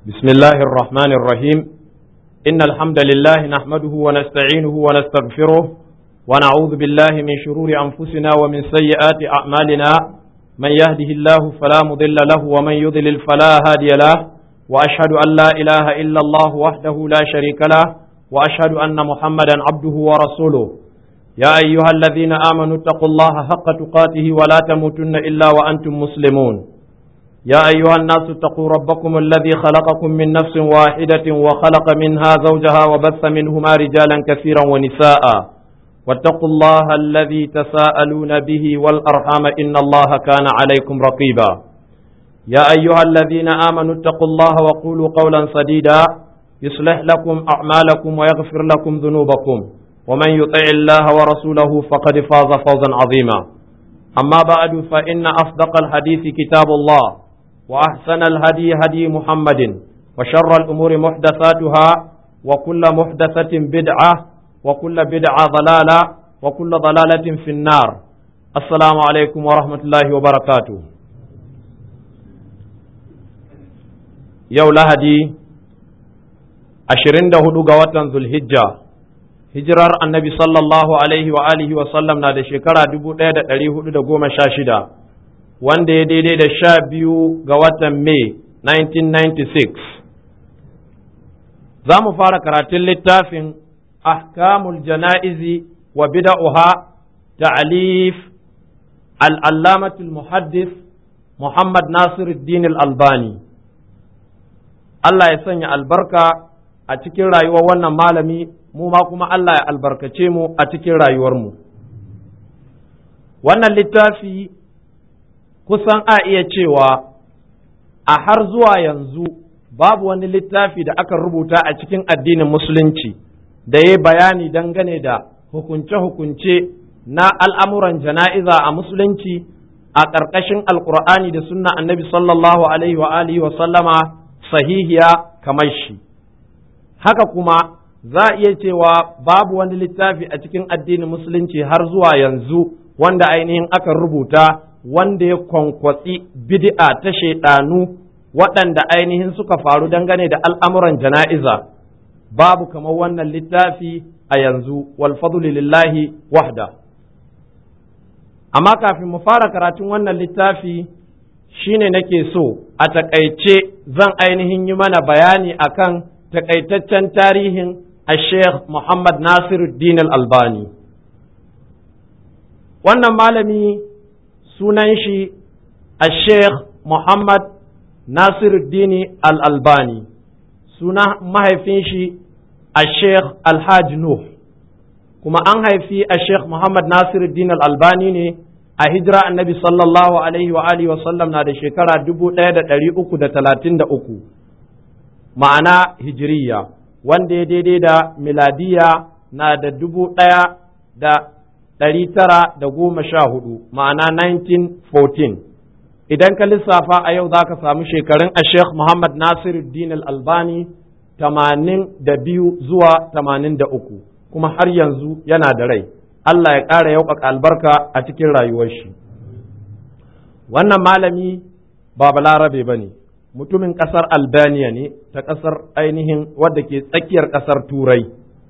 بسم الله الرحمن الرحيم إن الحمد لله نحمده ونستعينه ونستغفره ونعوذ بالله من شرور أنفسنا ومن سيئات أعمالنا من يهده الله فلا مضل له ومن يضلل فلا هادي له وأشهد أن لا إله إلا الله وحده لا شريك له وأشهد أن محمدا عبده ورسوله يا أيها الذين آمنوا اتقوا الله حق تقاته ولا تموتن إلا وأنتم مسلمون يا أيها الناس اتقوا ربكم الذي خلقكم من نفس واحدة وخلق منها زوجها وبث منهما رجالا كثيرا ونساء واتقوا الله الذي تساءلون به والأرحام إن الله كان عليكم رقيبا يا أيها الذين آمنوا اتقوا الله وقولوا قولا سديدا يصلح لكم أعمالكم ويغفر لكم ذنوبكم ومن يطع الله ورسوله فقد فاز فوزا عظيما أما بعد فإن أصدق الحديث كتاب الله وأحسن الهدي هدي محمد وشر الأمور محدثاتها وكل محدثة بدعة وكل بدعة ضلالة وكل ضلالة في النار السلام عليكم ورحمة الله وبركاته يو لهدي أشرين دهدو قوة ذو الهجة hijirar annabi sallallahu alaihi wa alihi wa sallam na da shekara dubu ɗaya da ɗari hudu da goma sha shida wanda ya daidai da sha biyu ga watan Mai 1996 za mu fara karatun littafin ahkamul jana'izi wa bida'uha ta'alif al'allamatul muhaddis Muhammad Nasiruddin al-Albani Allah ya sanya albarka a cikin rayuwar wannan malami mu ma kuma Allah ya albarkace mu a cikin rayuwarmu. Wannan littafi kusan a iya cewa a har zuwa yanzu babu wani littafi da aka rubuta a cikin addinin musulunci da ya bayani dangane da hukunce-hukunce na al'amuran jana'iza a musulunci a ƙarƙashin alƙur'ani da sunna annabi sallallahu alaihi wa alihi wa sallama sahihiya kamar shi. Haka kuma za a iya cewa babu wani littafi a cikin addinin musulunci har zuwa yanzu wanda ainihin aka rubuta wanda ya kwankwatsi bid'a ta shaidanu waɗanda ainihin suka faru dangane da al'amuran jana'iza babu kamar wannan littafi a yanzu wal lillahi wahda amma kafin mu fara karatun wannan littafi shine nake so a takaice zan ainihin yi mana bayani akan takaitaccen tarihin الشيخ محمد ناصر الدين الألباني wannan malami sunan shi الشيخ Muhammad Nasiruddin al-Albani suna mahaifin shi الشيخ Alhaji Nuh kuma an haifi الشيخ Muhammad Nasiruddin al-Albani ne a hijira annabi sallallahu alaihi wa alihi wa sallam na da shekara 1333 ma'ana hijiriya wanda ya daidai da miladiya na da dubu ɗaya da ɗari tara da goma sha hudu ma'ana 1914 idan ka lissafa a yau za ka samu shekarun a sheikh muhammad nasiruddin al-albani tamanin da biyu zuwa tamanin da uku kuma har yanzu yana da rai Allah ya ƙara yauƙaƙa albarka a cikin rayuwar shi wannan malami ba balarabe ba ne mutumin ƙasar albania ne ta ƙasar ainihin wadda ke tsakiyar ƙasar turai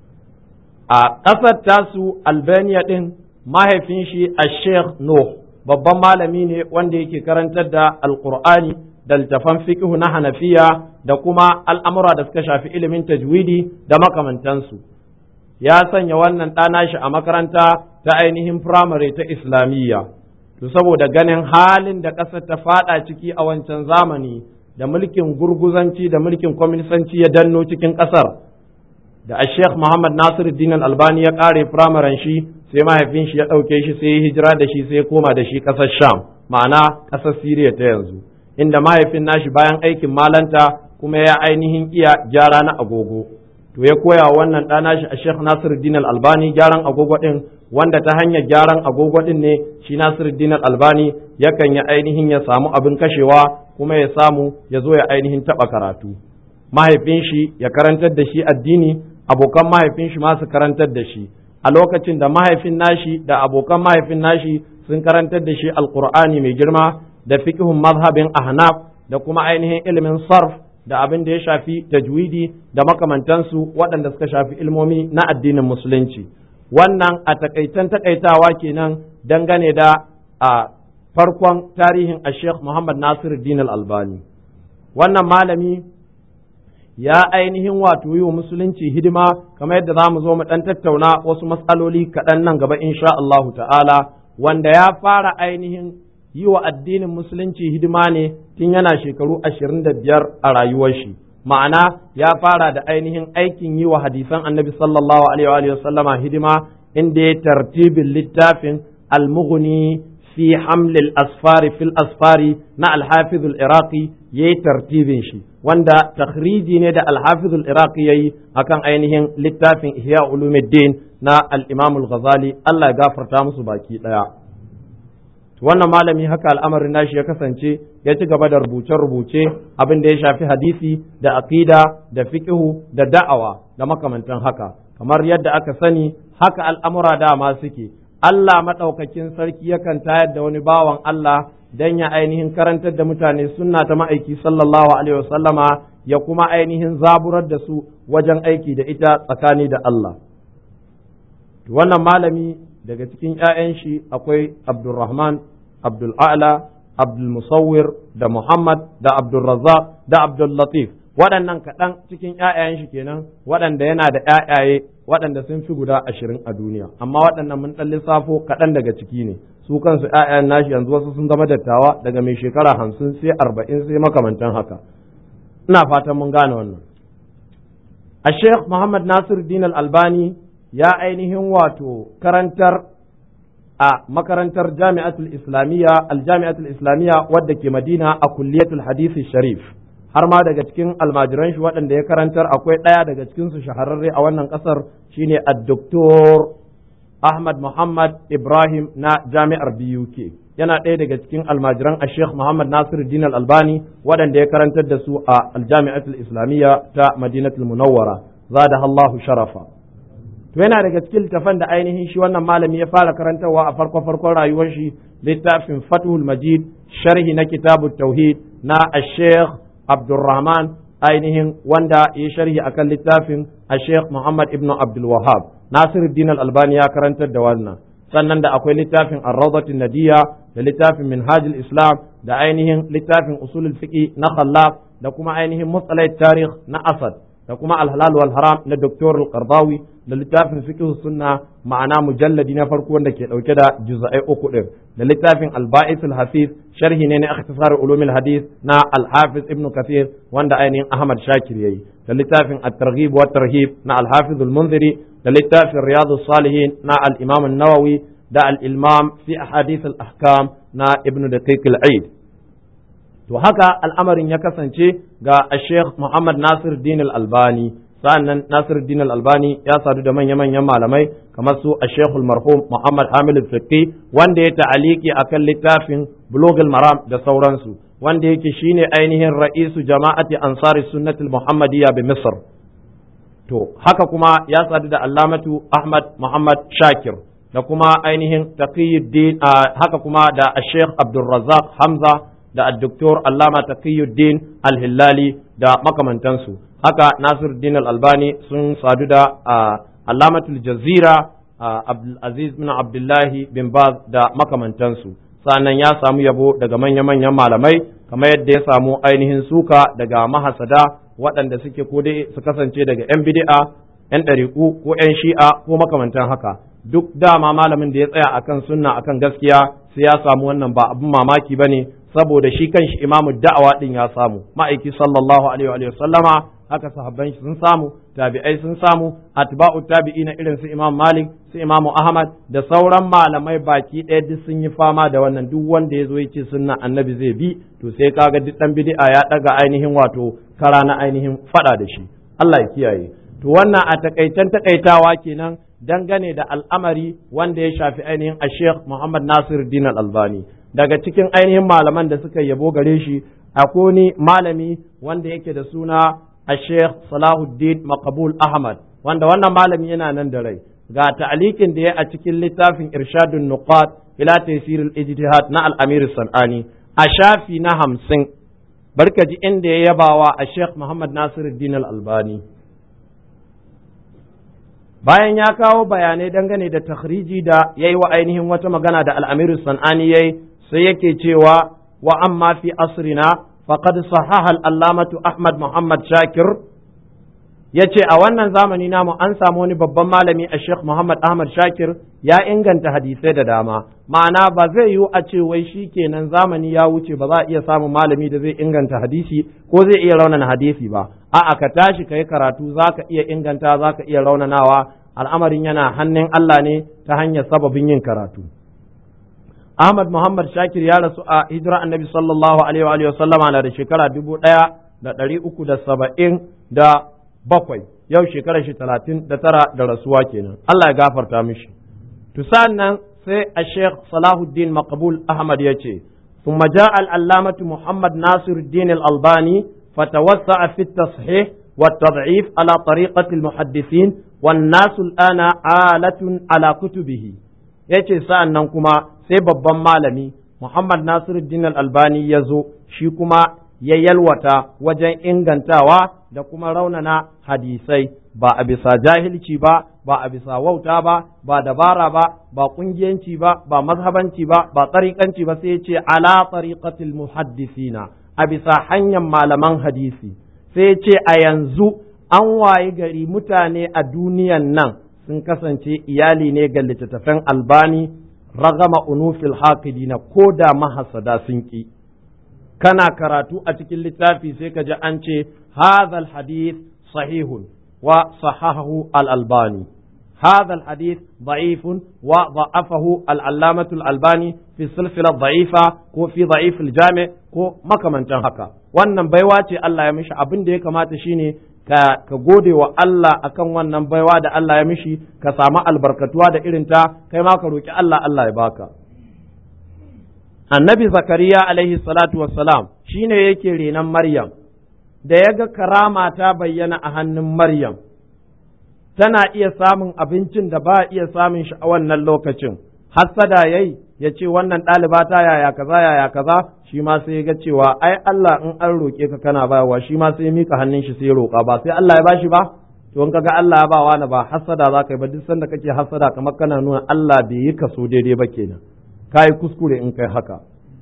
a ƙasar tasu albania ɗin mahaifin shi a sheikh Nuh babban malami ne wanda yake karantar da alƙur'ani da littafan fiqhu na hanafiya da kuma al'amura da suka shafi ilimin tajwidi da makamantansu ya sanya wannan ɗana shi a makaranta ta ainihin firamare ta islamiyya to saboda ganin halin da ƙasar ta faɗa ciki a wancan zamani da mulkin gurguzanci da mulkin kwaminisanci ya danno cikin ƙasar da a sheikh muhammad nasir dinan albani ya ƙare firamaren shi sai mahaifin shi ya ɗauke shi sai ya hijira da shi sai ya koma da shi ƙasar sham ma'ana ƙasar siriya ta yanzu inda mahaifin nashi bayan aikin malanta kuma ya ainihin iya gyara na agogo to ya koya wannan ɗana shi a sheikh nasir dinan albani gyaran agogo ɗin wanda ta hanyar gyaran agogo ɗin ne shi nasir dinan albani yakan ya ainihin ya samu abin kashewa kuma ya samu ya zo ya ainihin taɓa karatu mahaifin shi ya karantar da shi addini abokan mahaifin shi ma su karantar da shi a lokacin da mahaifin nashi da abokan mahaifin nashi sun karantar da shi alkur'ani mai girma da fiqhun mazhabin ahnaf da kuma ainihin ilimin sarf da abin da ya shafi tajwidi da makamantansu waɗanda suka shafi ilmomi na addinin musulunci wannan a takaitan takaitawa kenan dangane da a farkon tarihin a sheikh muhammad nasir din albani wannan malami ya ainihin wato yi wa musulunci hidima kamar yadda za mu zo mu ɗan tattauna wasu matsaloli kaɗan nan gaba insha Allahu ta'ala wanda ya fara ainihin yi wa addinin musulunci hidima ne tun yana shekaru ashirin da biyar a rayuwar shi ma'ana ya fara da ainihin aikin yi wa hadisan annabi sallallahu alaihi wa sallama hidima inda ya tartibin littafin almughni fi hamlil asfari fil asfari na alhafizul iraqi ya yi tartibin shi wanda takhriji ne da alhafizul iraqi ya yi akan ainihin littafin ihya ulumuddin na al-imam al-ghazali Allah ya gafarta musu baki daya wannan malami haka al'amarin nashi ya kasance ya ci gaba da rubuce-rubuce abin da ya shafi hadisi da aqida da fiqhu da da'awa da makamantan haka kamar yadda aka sani haka al'amura dama suke Allah maɗaukakin sarki yakan tayar da wani bawan Allah dan ya ainihin karantar da mutane sunna ta ma'aiki sallallahu alaihi wasallama ya kuma ainihin zaburar da su wajen aiki da ita tsakani da Allah wannan malami daga cikin ‘ya'yan shi akwai Abdulrahman, Abdul'ala, Abdulmusawwir da Muhammad da Abdulrazak da Abdullatif waɗannan kaɗan cikin ‘ya'yan shi kenan waɗanda yana da ‘ya'yaye waɗanda sun fi guda ashirin a duniya amma waɗannan mun ɗan lissafo kaɗan daga ciki ne su kansu ‘ya'yan nashi yanzu wasu sun zama dattawa daga mai shekara hamsin sai arba'in sai makamantan haka ina fatan mun gane wannan a sheikh muhammad nasir din albani ya ainihin wato karantar a makarantar jami'atul islamiyya aljami'atul islamiyya wadda ke madina a kulliyatul hadisi sharif har ma daga cikin almajiran shi waɗanda ya karantar akwai ɗaya daga cikin su shahararre a wannan ƙasar shine ad-doktor Ahmad Muhammad Ibrahim na jami'ar BUK yana ɗaya daga cikin almajiran a Sheikh Muhammad Nasir Din Albani waɗanda ya karantar da su a aljami'atul islamiyya ta Madinatul Munawwara zada Allahu sharafa to yana daga cikin littafan da ainihin shi wannan malami ya fara karantarwa a farko farkon rayuwar shi littafin Fathul Majid sharhi na kitabut tauhid na Sheikh Abdulrahman ainihin wanda ya sharhi akan littafin a Sheikh Muhammad ibn Abdul Wahab Nasiruddin Al-Albani ya karantar da wannan sannan da akwai littafin Ar-Rawdatun Nadiya da littafin Minhajul Islam da ainihin littafin Usulul Fiqh na Khallaf da kuma ainihin Mustalah Tarikh na Asad da kuma Al-Halal wal Haram na Dr. Al-Qardawi da littafin Fiqh Sunna ma'ana mujalladi na farko wanda ke dauke da juz'ai uku din da littafin Al-Ba'is Al-Hafiz sharhi ne na ikhtisar ulumul hadith na Al-Hafiz Ibn Kathir wanda ainihin Ahmad Shakir yayi da littafin At-Targhib wa Tarhib na Al-Hafiz Al-Munziri da littafin Riyadus Salihin na Al-Imam An-Nawawi da Al-Ilmam fi Ahadith Al-Ahkam na Ibn Daqiq Al-Eid to haka al'amarin ya kasance ga Sheikh Muhammad Nasir Din Al-Albani sa'annan Nasir Din Al-Albani ya sadu da manya-manyan malamai kamar su Sheikh Marhum Muhammad Hamid Al-Fiqi wanda ya ta'aliki akan littafin Bulugh Maram da sauransu wanda yake shine ainihin ra'isu jama'ati ansari sunnati Muhammadiyya bi Misr to haka kuma ya sadu da Allamatu Ahmad Muhammad Shakir da kuma ainihin Taqiyuddin haka kuma da Sheikh Abdul Razzaq Hamza da Dr. Allama Taqiyuddin Al-Hillali da makamantansu haka Nasiruddin Al-Albani sun sadu da Allamatul Jazira Abdul Aziz bin Abdullahi bin Baz da makamantansu sannan ya samu yabo daga manya-manyan malamai kamar yadda ya samu ainihin suka daga mahasada waɗanda suke ko dai su kasance daga 'yan bid'a 'yan ɗariƙu ko 'yan shi'a ko makamantan haka duk dama malamin da ya tsaya akan sunna akan gaskiya sai ya samu wannan ba abin mamaki ba ne saboda shi kanshi imamu da'awa din ya samu ma'aiki sallallahu alaihi wa sallama haka sahabban shi sun samu tabi'ai sun samu atba'u tabi'ina irin su imam malik su imamu ahmad da sauran malamai baki ɗaya duk sun yi fama da wannan duk wanda ya zo ya ce sunna annabi zai bi to sai kaga duk dan bid'a ya daga ainihin wato kara na ainihin fada da shi Allah ya kiyaye to wannan a takaitan takaitawa kenan dangane da al'amari wanda ya shafi ainihin a Sheikh Muhammad Nasir Din Al-Albani daga cikin ainihin malaman da suka yabo gare shi akwai ni malami wanda yake da suna a Sheikh Salahuddin Maqbul Ahmad wanda wannan malami yana nan da rai ga ta'alikin da ya a cikin littafin Irshadun Nuqat ila Taysir al-Ijtihad na Al-Amir Sanani a shafi na hamsin barka ji inda ya yabawa a Sheikh Muhammad Nasiruddin Al-Albani bayan ya kawo bayanai dangane da takhriji da yayi wa ainihin wata magana da Al-Amir Sanani yayi sai yake cewa wa amma fi asrina faqad sahaha al-allamatu Ahmad Muhammad Shakir yace a wannan zamani namu an samu wani babban malami a Sheikh Muhammad Ahmad Shakir ya inganta hadisai da dama ma'ana ba zai yiwu a ce wai shi kenan zamani ya wuce ba za a iya samun malami da zai inganta hadisi ko zai iya raunana hadisi ba a'a ka tashi ka yi karatu za ka iya inganta za ka iya raunanawa al'amarin yana hannun Allah ne ta hanyar sababin yin karatu Ahmad Muhammad Shakir ya rasu a hijira annabi sallallahu alaihi wa sallama na da shekara dubu ɗaya da ɗari uku da saba'in da bakwai yau shekarar shi talatin da tara da rasuwa kenan Allah ya gafarta mishi to nan sai a Sheikh Salahuddin Maqbul Ahmad ya ce ثم جاء العلامة محمد ناصر الدين الألباني فتوسع في التصحيح والتضعيف على طريقة المحدثين والناس الآن آلة على كتبه yace sa'an nan kuma sai babban malami Muhammad Nasiruddin Al-Albani ya zo shi kuma ya yalwata wajen ingantawa da kuma raunana hadisai ba a bisa jahilci ba ba a bisa wauta ba ba dabara ba ba kungiyanci ba ba mazhabanci ba ba tsarikanci ba sai ce ala tariqatil muhaddisina a bisa hanyar malaman hadisi sai ce a yanzu an wayi gari mutane a duniyan nan sun kasance iyali ne ga littattafan albani ragama unufil haqidina ko da mahasada sun ki kana karatu a cikin littafi sai ka ji an ce hadha hadith sahihun wa sahahahu al-albani هذا الحديث ضعيف وضعفه العلامة الألباني في السلسلة الضعيفة ko في ضعيف الجامع ko makamantan haka wannan baiwa ce Allah ya mishi abin da ya kamata shine ka ka gode wa Allah akan wannan baiwa da Allah ya mishi ka samu albarkatuwa da irin ta kai ma ka roki Allah Allah ya baka annabi zakariya alaihi salatu wassalam shine yake renon maryam da ya ga karama ta bayyana a hannun maryam tana iya samun abincin da ba iya samun shi a wannan lokacin hassada yayi ya ce wannan ɗaliba ta yaya kaza yaya kaza shi ma sai ga cewa ai Allah in an roƙe ka kana bayarwa shi ma sai mika hannun shi sai roƙa ba sai Allah ya bashi ba to in kaga Allah ya ba wani ba hassada za ka yi ba duk sanda kake hassada kamar kana nuna Allah bai yi kaso daidai ba kenan kai kuskure in kai haka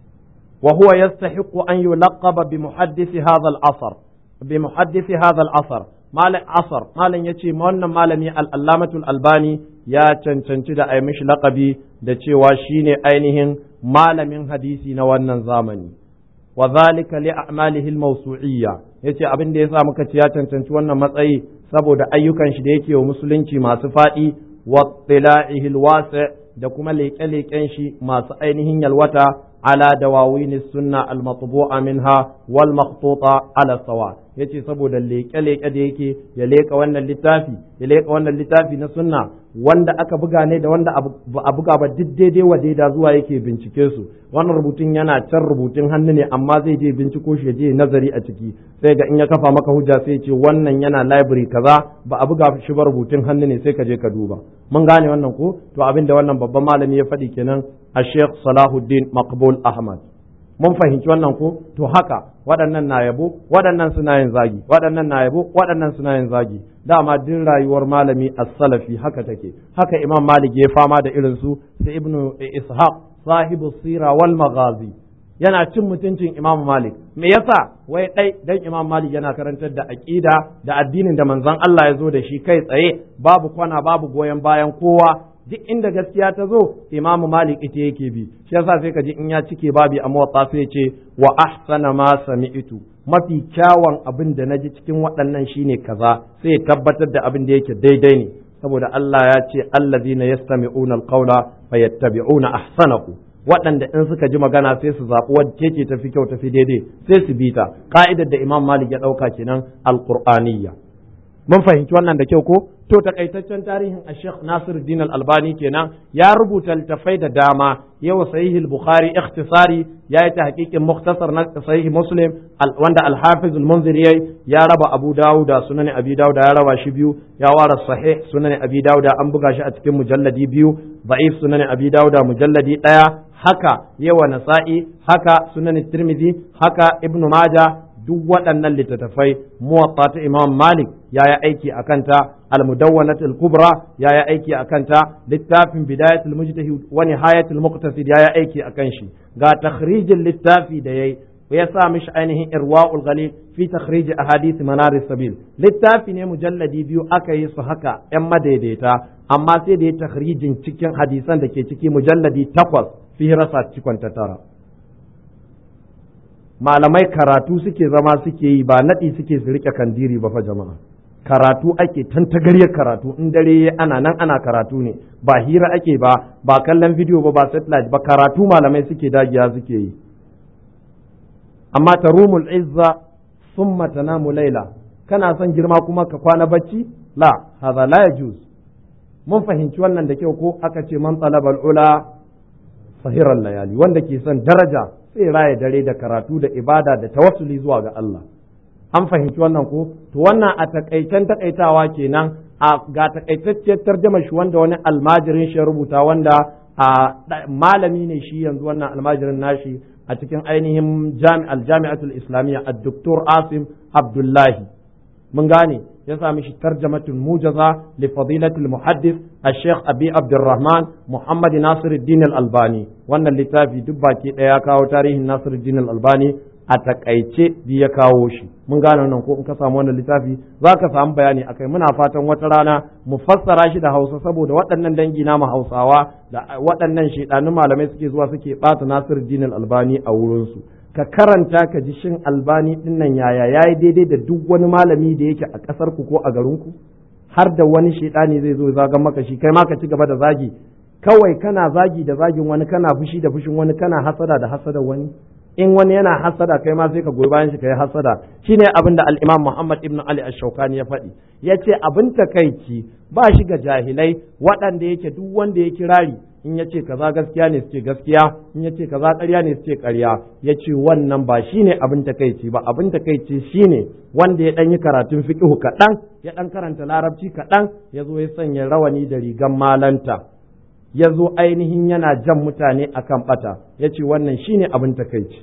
wa huwa yastahiqu an yulaqaba bi muhaddisi hadha al-asr bi muhaddisi hadha al-asr malam asar malam yace wannan malami al-allamatul albani ya cancanci da ai mishi laqabi da cewa shine ainihin malamin hadisi na wannan zamani wa zalika li a'malihi al-mawsu'iyya yace abin da yasa muka ce ya cancanci wannan matsayi saboda ayyukan shi da yake wa musulunci masu fadi wa tila'ihi al-wasi' da kuma leƙe-leƙen shi masu ainihin yalwata ala dawawin sunna al-matbu'a minha wal makhtuta ala sawa yace saboda leƙe-leƙe da yake ya leƙa wannan littafi ya leƙa wannan littafi na sunna wanda aka buga ne da wanda ba a buga ba duk daidai wa daida zuwa yake bincike su wannan rubutun yana can rubutun hannu ne amma zai je binciko shi je nazari a ciki sai ga in ya kafa maka hujja sai ce wannan yana library kaza ba a buga shi ba rubutun hannu ne sai ka je ka duba mun gane wannan ko to abin da wannan babban malami ya faɗi kenan a Sheikh Salahuddin Maqbul Ahmad mun fahimci wannan ko to haka waɗannan na yabo waɗannan suna yin zagi waɗannan na yabo waɗannan suna yin zagi dama din rayuwar malami as-salafi haka take haka Imam Malik ya fama da irin su sai Ibn Ishaq sahibu sira wal maghazi yana cin mutuncin Imam Malik me yasa wai dai dan Imam Malik yana karantar da aqida da addinin da manzon Allah ya zo da shi kai tsaye babu kwana babu goyon bayan kowa duk inda gaskiya ta zo Imam Malik ita yake bi shi yasa sai ka ji in ya cike babi a mawata sai ce wa ahsana ma sami'tu mafi kyawun abin da naji cikin waɗannan shine kaza sai ya tabbatar da abin da yake daidai ne saboda Allah ya ce allazina yastami'una alqawla fayattabi'una ahsanahu waɗanda in suka ji magana sai su zaɓi wacce ce tafi kyau tafi daidai sai su bi ta ka'idar da Imam Malik ya ɗauka kenan alqur'aniyya mun fahimci wannan da kyau ko to takaitaccen tarihin a Sheikh Nasir Din Al-Albani kenan ya rubuta littafai da dama yawa sahih al-Bukhari ikhtisari ya yi tahqiqin mukhtasar na sahih Muslim wanda al-Hafiz al-Munziri ya raba Abu Dawud da Sunan Abi Dawud ya raba shi biyu ya wara sahih Sunan Abi Dawud an buga shi a cikin mujalladi biyu da'if Sunan Abi Dawud mujalladi daya haka yawa nasa'i haka sunan tirmidhi haka ibnu maja duk waɗannan littattafai muwatta ta imam malik ya yi aiki a kanta al-mudawwanat al-kubra ya yi aiki a kanta littafin bidayatul mujtahid wa nihayatul muqtasid ya yi aiki a kan shi ga takhrijin littafi da yayi ya sa mishi ainihin irwa'ul ghalil fi takhrij ahadith manar sabil littafi ne mujalladi biyu aka yi su haka yan madaidaita amma sai da ya takhrijin cikin hadisan da ke ciki mujalladi takwas fi rasa cikon ta tara malamai karatu suke zama suke yi ba naɗi suke su rike kandiri ba fa jama'a karatu ake tantagaryar karatu in dare ana nan ana karatu ne ba hira ake ba ba kallon bidiyo ba ba satellite ba karatu malamai suke dagiya suke yi amma tarumul izza summa tanamu laila kana son girma kuma ka kwana bacci la hadha la yajuz mun fahimci wannan da kyau ko aka ce man talabal ula sahiran layali wanda ke son daraja sai raya dare da karatu da ibada da tawassuli zuwa ga Allah an fahimci wannan ko to wannan a takaicen takaitawa kenan a ga takaitacciyar tarjama shi wanda wani almajirin shi rubuta wanda a malami ne shi yanzu wannan almajirin nashi a cikin ainihin jami'al jami'atul islamiyya ad-doktor Asim Abdullahi mun gane ya sami shi tarjamatul mujaza li fadilatul muhaddis al-sheikh abi abdurrahman muhammad nasiruddin al-albani wannan littafi duk baki daya ya kawo tarihin nasiruddin al-albani a takaice bi ya kawo shi mun gane wannan ko in ka samu wannan littafi za ka samu bayani akai muna fatan wata rana mu fassara shi da hausa saboda waɗannan dangi na mu hausawa da waɗannan shedanun malamai suke zuwa suke ɓata nasiruddin al-albani a wurinsu ka karanta ka ji shin albani din nan yaya yayi daidai da duk wani malami da yake a ƙasar ku ko a garin ku har da wani shedani zai zo zagan maka shi kai ma ka ci gaba da zagi kawai kana zagi da zagin wani kana fushi da fushin wani kana hasada da hasada wani in wani yana hasada kai ma sai ka goyi bayan shi kai hasada shine abin da al-Imam Muhammad ibn Ali ash-Shawkani ya faɗi yace abin takaici ba shi ga jahilai waɗanda yake duk wanda ya kirari in ya ce kaza gaskiya ne su ce gaskiya in ya ce kaza ƙarya ne su ce ƙarya ya ce wannan ba shi ne abin takaici ba abin takaici shi ne wanda ya ɗan yi karatun fiƙihu kaɗan ya ɗan karanta larabci kaɗan ya zo ya sanya rawani da rigan malanta ya zo ainihin yana jan mutane akan ɓata ya ce wannan shi ne abin takaici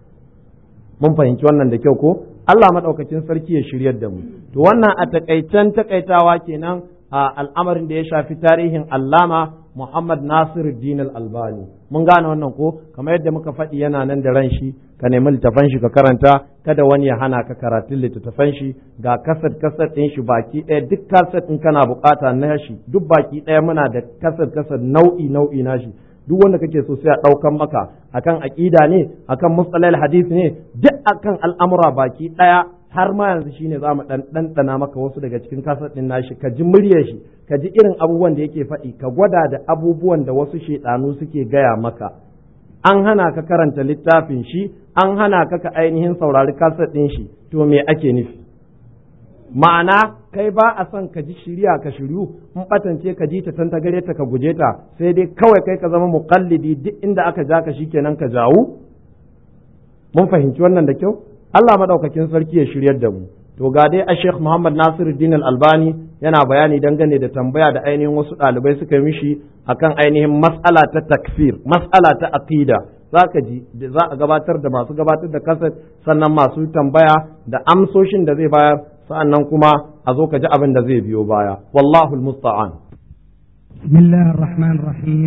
mun fahimci wannan da kyau ko Allah maɗaukacin sarki ya shiryar da mu to wannan a takaicen takaitawa kenan a al'amarin da ya shafi tarihin allama Muhammad Nasir Din Albani mun gane wannan ko kamar yadda muka faɗi yana nan da ran shi ka nemi littafan shi ka karanta kada wani ya hana ka karatun littattafan shi ga kasad kasad ɗin shi baki ɗaya duk kasad ɗin kana bukata na shi duk baki ɗaya muna da kasad kasad nau'i nau'i na shi duk wanda kake so sai a ɗaukan maka akan aƙida ne akan mustalal hadith ne duk akan al'amura baki ɗaya har ma yanzu shine za mu ɗanɗana maka wasu daga cikin kasar ɗin nashi ka ji muryar shi ka ji irin abubuwan da yake faɗi ka gwada da abubuwan da wasu shaidanu suke gaya maka an hana ka karanta littafin shi an hana ka ka ainihin saurari kasar ɗin shi to me ake nufi ma'ana kai ba a son ka ji shirya ka shiryu in batance ka ji ta ta gare ta ka guje ta sai dai kawai kai ka zama muqallidi duk inda aka ja ka shikenan ka jawu mun fahimci wannan da kyau Allah madaukakin sarki ya shiryar da mu to ga dai a Sheikh Muhammad Nasiruddin Al-Albani yana bayani dangane da tambaya da ainihin wasu ɗalibai suka yi mishi akan ainihin mas'ala ta takfir mas'ala ta aqida zaka ji za a gabatar da masu gabatar da kaset sannan masu tambaya da amsoshin da zai bayar sa'annan kuma a zo ka ji abin da zai biyo baya wallahu almusta'an بسم الله الرحمن الرحيم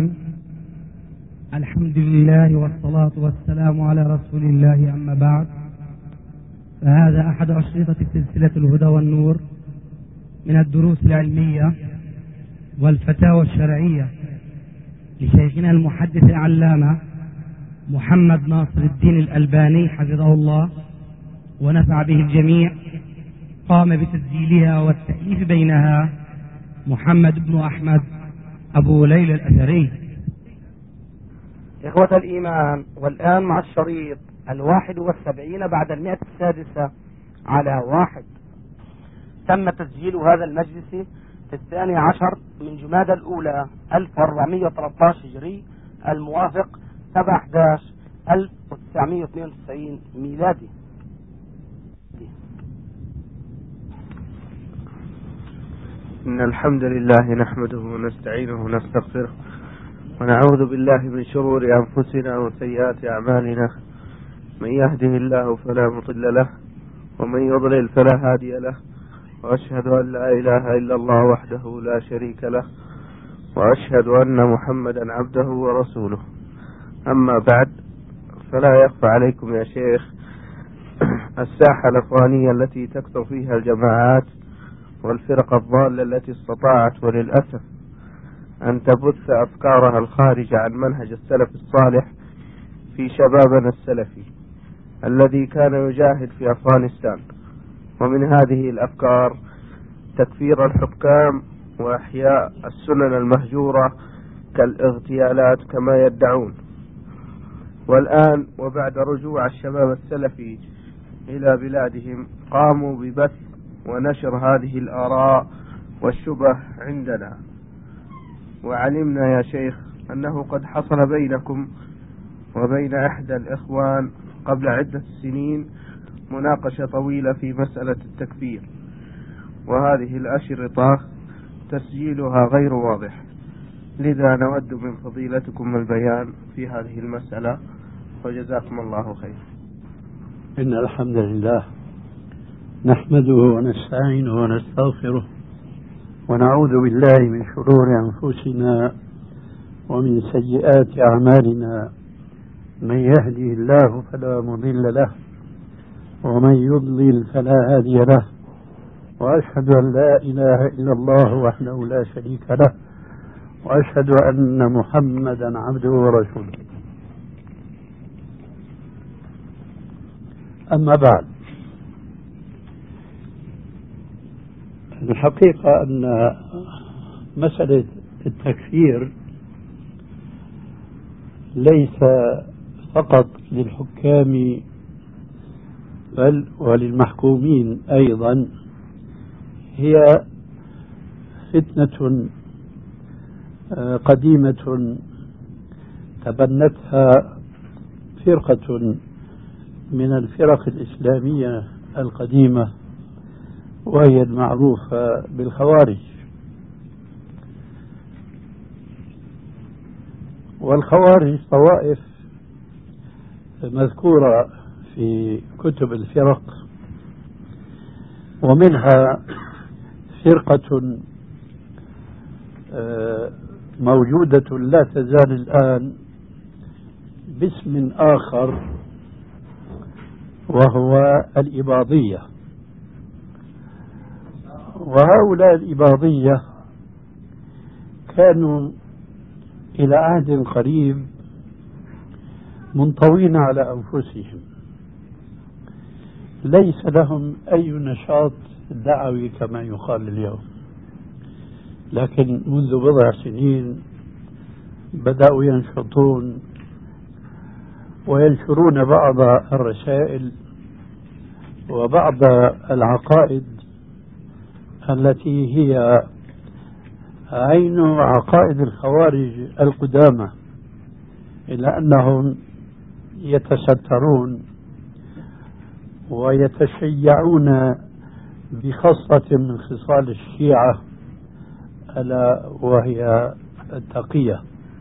الحمد لله والصلاة والسلام على رسول الله أما بعد فهذا أحد أشرطة سلسلة الهدى والنور من الدروس العلمية والفتاوى الشرعية لشيخنا المحدث العلامة محمد ناصر الدين الألباني حفظه الله ونفع به الجميع قام بتسجيلها والتأليف بينها محمد بن أحمد أبو ليلى الأثري إخوة الإيمان والآن مع الشريط الواحد والسبعين بعد المئة السادسة على واحد تم تسجيل هذا المجلس في الثاني عشر من جماد الأولى 1413 هجري الموافق 7 11 1992 ميلادي إن الحمد لله نحمده ونستعينه ونستغفره ونعوذ بالله من شرور أنفسنا وسيئات أعمالنا من يهده الله فلا مضل له ومن يضلل فلا هادي له وأشهد أن لا إله إلا الله وحده لا شريك له وأشهد أن محمدا عبده ورسوله أما بعد فلا يخفى عليكم يا شيخ الساحة الأفغانية التي تكثر فيها الجماعات والفرق الضالة التي استطاعت وللأسف أن تبث أفكارها الخارجة عن منهج السلف الصالح في شبابنا السلفي الذي كان يجاهد في أفغانستان ومن هذه الأفكار تكفير الحكام وإحياء السنن المهجورة كالاغتيالات كما يدعون والآن وبعد رجوع الشباب السلفي إلى بلادهم قاموا ببث ونشر هذه الآراء والشبه عندنا وعلمنا يا شيخ أنه قد حصل بينكم وبين إحدى الإخوان قبل عدة سنين مناقشة طويلة في مسألة التكفير وهذه الأشرطة تسجيلها غير واضح لذا نود من فضيلتكم البيان في هذه المسألة وجزاكم الله خير إن الحمد لله نحمده ونستعينه ونستغفره ونعوذ بالله من شرور أنفسنا ومن سيئات أعمالنا من يهده الله فلا مضل له ومن يضلل فلا هادي له وأشهد أن لا إله إلا الله وحده لا شريك له وأشهد أن محمدا عبده ورسوله أما بعد الحقيقة أن مسألة التكفير ليس فقط للحكام بل وللمحكومين أيضا هي فتنة قديمة تبنتها فرقة من الفرق الإسلامية القديمة وهي المعروفة بالخوارج والخوارج طوائف مذكورة في كتب الفرق ومنها فرقة موجودة لا تزال الآن باسم آخر وهو الإباضية وهؤلاء الإباضية كانوا إلى عهد قريب منطوين على أنفسهم ليس لهم أي نشاط دعوي كما يقال اليوم لكن منذ بضع سنين بدأوا ينشطون وينشرون بعض الرسائل وبعض العقائد التي هي عين عقائد الخوارج القدامى إلا أنهم يتسترون ويتشيعون بخصلة من خصال الشيعة ألا وهي التقية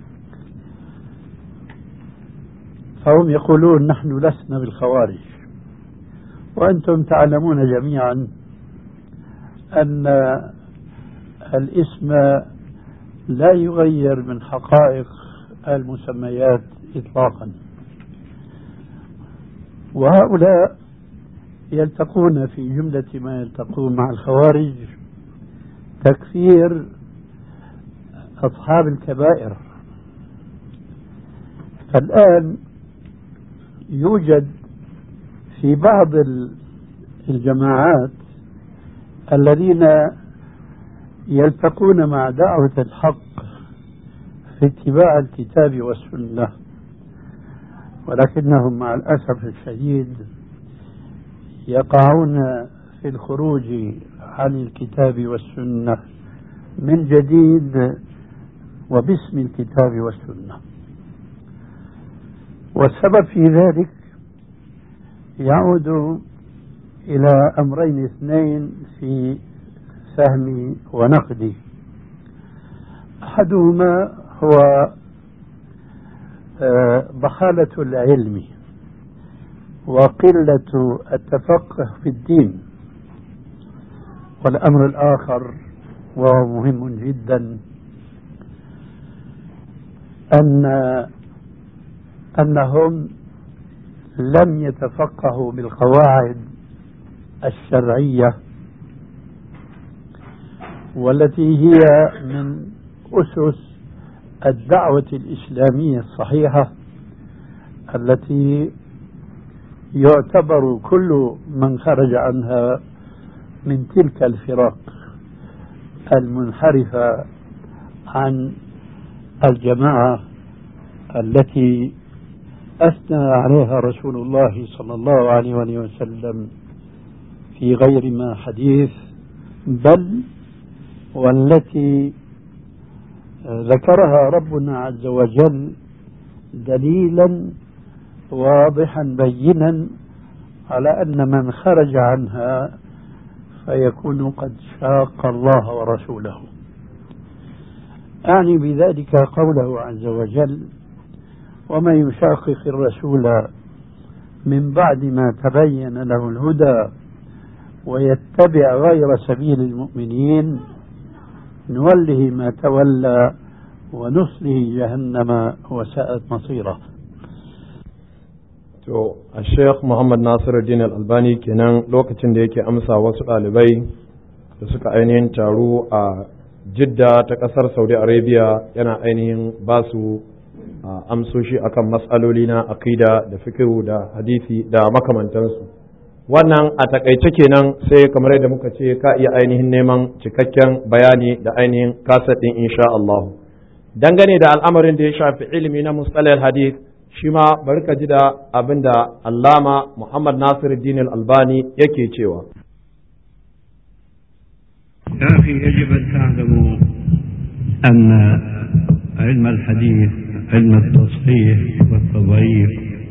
فهم يقولون نحن لسنا بالخوارج وأنتم تعلمون جميعا أن الاسم لا يغير من حقائق المسميات إطلاقا وهؤلاء يلتقون في جملة ما يلتقون مع الخوارج تكفير أصحاب الكبائر فالآن يوجد في بعض الجماعات الذين يلتقون مع دعوة الحق في اتباع الكتاب والسنة ولكنهم مع الأسف الشديد يقعون في الخروج عن الكتاب والسنة من جديد وباسم الكتاب والسنة والسبب في ذلك يعود إلى أمرين اثنين في فهمي ونقدي أحدهما هو آه، ضحالة العلم وقلة التفقه في الدين والأمر الآخر وهو مهم جدا أن أنهم لم يتفقهوا بالقواعد الشرعية والتي هي من أسس الدعوة الإسلامية الصحيحة التي يعتبر كل من خرج عنها من تلك الفرق المنحرفة عن الجماعة التي أثنى عليها رسول الله صلى الله عليه وآله وسلم في غير ما حديث بل والتي ذكرها ربنا عز وجل دليلا واضحا بينا على أن من خرج عنها فيكون قد شاق الله ورسوله أعني بذلك قوله عز وجل ومن يشاقق الرسول من بعد ما تبين له الهدى ويتبع غير سبيل المؤمنين نوله ما تولى ونصله جهنم وساءت مصيره To, a Sheikh Muhammad Nasiruddin Al-Albani kenan lokacin da yake amsa wasu ɗalibai da suka ainihin taru a Jidda ta ƙasar Saudi Arabia yana ainihin ba su amsoshi akan matsaloli na akida da fikihu da hadisi da makamantansu. Wannan a takaice kenan sai kamar yadda muka ce ka iya ainihin neman cikakken bayani da ainihin kaset ɗin insha Allah. Dangane da al'amarin da ya shafi ilimi na mustalal hadith shi ma bari ka ji da abin da allama Muhammad Nasiruddin Al-Albani yake cewa. يا أخي يجب أن تعلموا أن علم الحديث علم التصحيح والتضعيف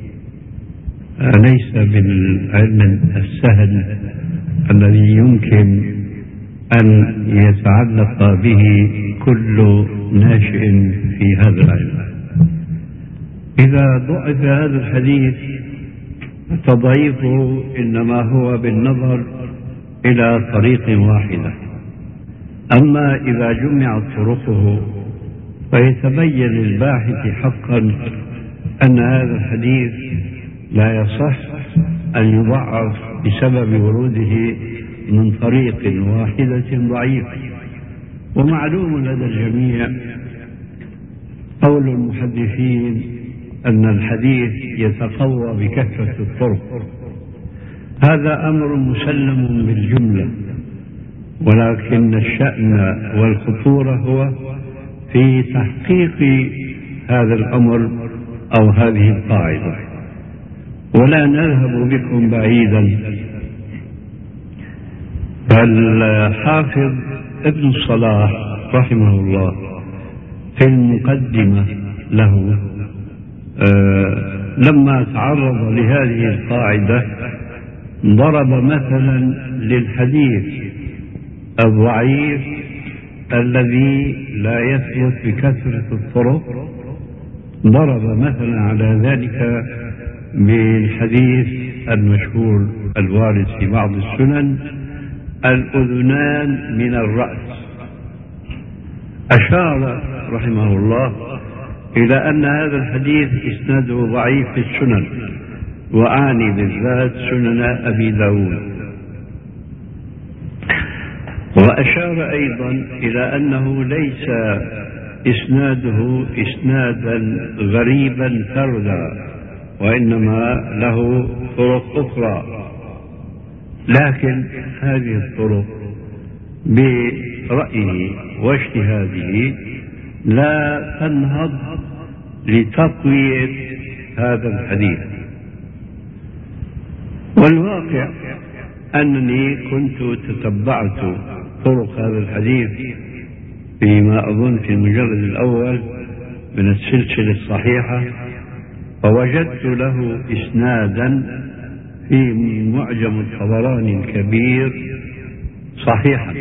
ليس بالعلم السهل الذي يمكن أن يتعلق به كل ناشئ في هذا العلم إذا ضعف هذا الحديث تضعيفه إنما هو بالنظر إلى طريق واحدة أما إذا جمعت طرقه فيتبين للباحث حقا أن هذا الحديث لا يصح أن يضعف بسبب وروده من طريق واحدة ضعيف ومعلوم لدى الجميع قول المحدثين أن الحديث يتقوى بكثرة الطرق هذا أمر مسلم بالجملة ولكن الشأن والخطورة هو في تحقيق هذا الأمر أو هذه القاعدة ولا نذهب بكم بعيدا فالحافظ ابن الصلاح رحمه الله في المقدمة له آه لما تعرض لهذه القاعدة ضرب مثلا للحديث الضعيف الذي لا يثبت بكثرة الطرق ضرب مثلا على ذلك بالحديث المشهور الوارد في بعض السنن الأذنان من الرأس أشار رحمه الله إلى أن هذا الحديث إسناده ضعيف في السنن وأعني بالذات سنن أبي داود وأشار أيضا إلى أنه ليس إسناده إسنادا غريبا فردا وإنما له طرق أخرى لكن هذه الطرق برأيه واجتهاده لا تنهض لتقوية هذا الحديث والواقع أنني كنت تتبعت طرق هذا الحديث فيما أظن في المجلد الأول من السلسلة الصحيحة فوجدت له إسنادا في معجم الطبراني الكبير صحيحا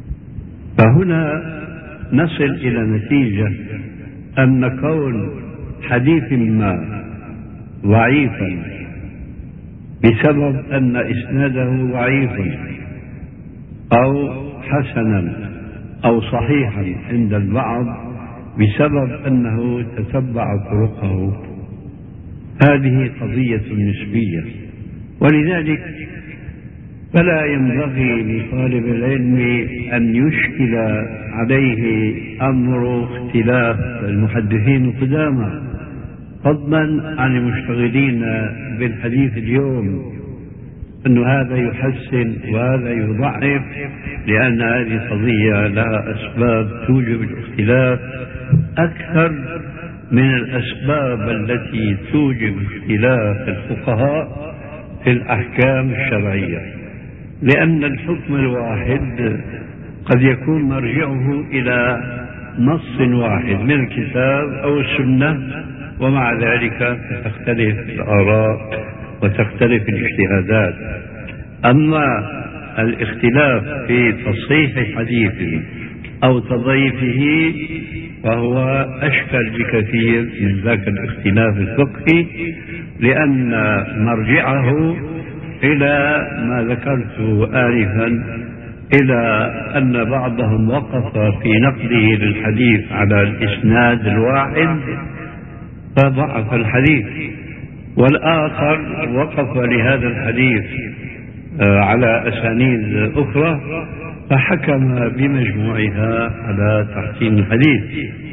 فهنا نصل إلى نتيجة أن كون حديث ما ضعيفا بسبب أن إسناده ضعيف أو حسنا أو صحيحا عند البعض بسبب أنه تتبع طرقه هذه قضية نسبية ولذلك فلا ينبغي لطالب العلم أن يشكل عليه أمر اختلاف المحدثين القدامى فضلا عن المشتغلين بالحديث اليوم أن هذا يحسن وهذا يضعف لأن هذه قضية لها أسباب توجب الاختلاف أكثر من الأسباب التي توجب اختلاف الفقهاء في الأحكام الشرعية لأن الحكم الواحد قد يكون مرجعه إلى نص واحد من الكتاب أو السنة ومع ذلك تختلف الآراء وتختلف الاجتهادات أما الاختلاف في تصحيح حديث أو تضعيفه فهو أشكل بكثير من ذاك الاختلاف الفقهي لأن مرجعه إلى ما ذكرت آنفا إلى أن بعضهم وقف في نقده للحديث على الإسناد الواحد فضعف الحديث والآخر وقف لهذا الحديث على أسانيد أخرى فحكم بمجموعها على تحسين الحديث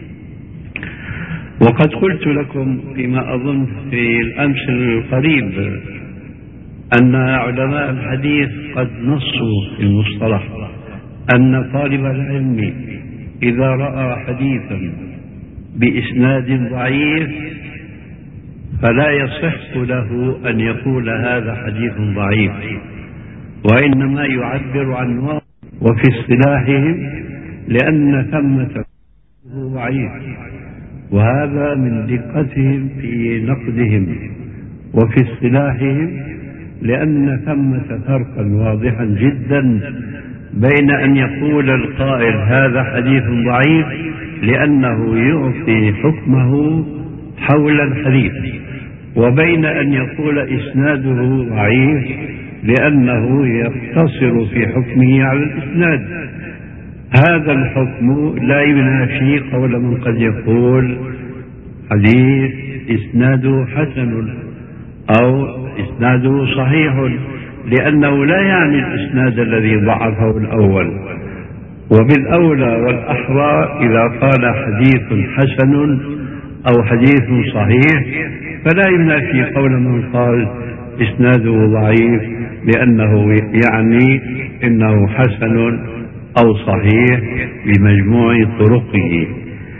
وقد قلت لكم فيما أظن في الأمس القريب أن علماء الحديث قد نصوا في المصطلح أن طالب العلم إذا رأى حديثا بإسناد ضعيف فلا يصح له أن يقول هذا حديث ضعيف وإنما يعبر عن وفي اصطلاحهم لأن ثمة ضعيف وهذا من دقتهم في نقدهم وفي اصطلاحهم لأن ثمة فرقا واضحا جدا بين أن يقول القائل هذا حديث ضعيف لأنه يعطي حكمه حول الحديث وبين أن يقول إسناده ضعيف لأنه يقتصر في حكمه على الإسناد هذا الحكم لا ينافي قول من قد يقول حديث إسناده حسن أو إسناده صحيح لأنه لا يعني الإسناد الذي ضعفه الأول وبالأولى والأحرى إذا قال حديث حسن أو حديث صحيح فلا ينافي قول من قال إسناده ضعيف لأنه يعني إنه حسن أو صحيح بمجموع طرقه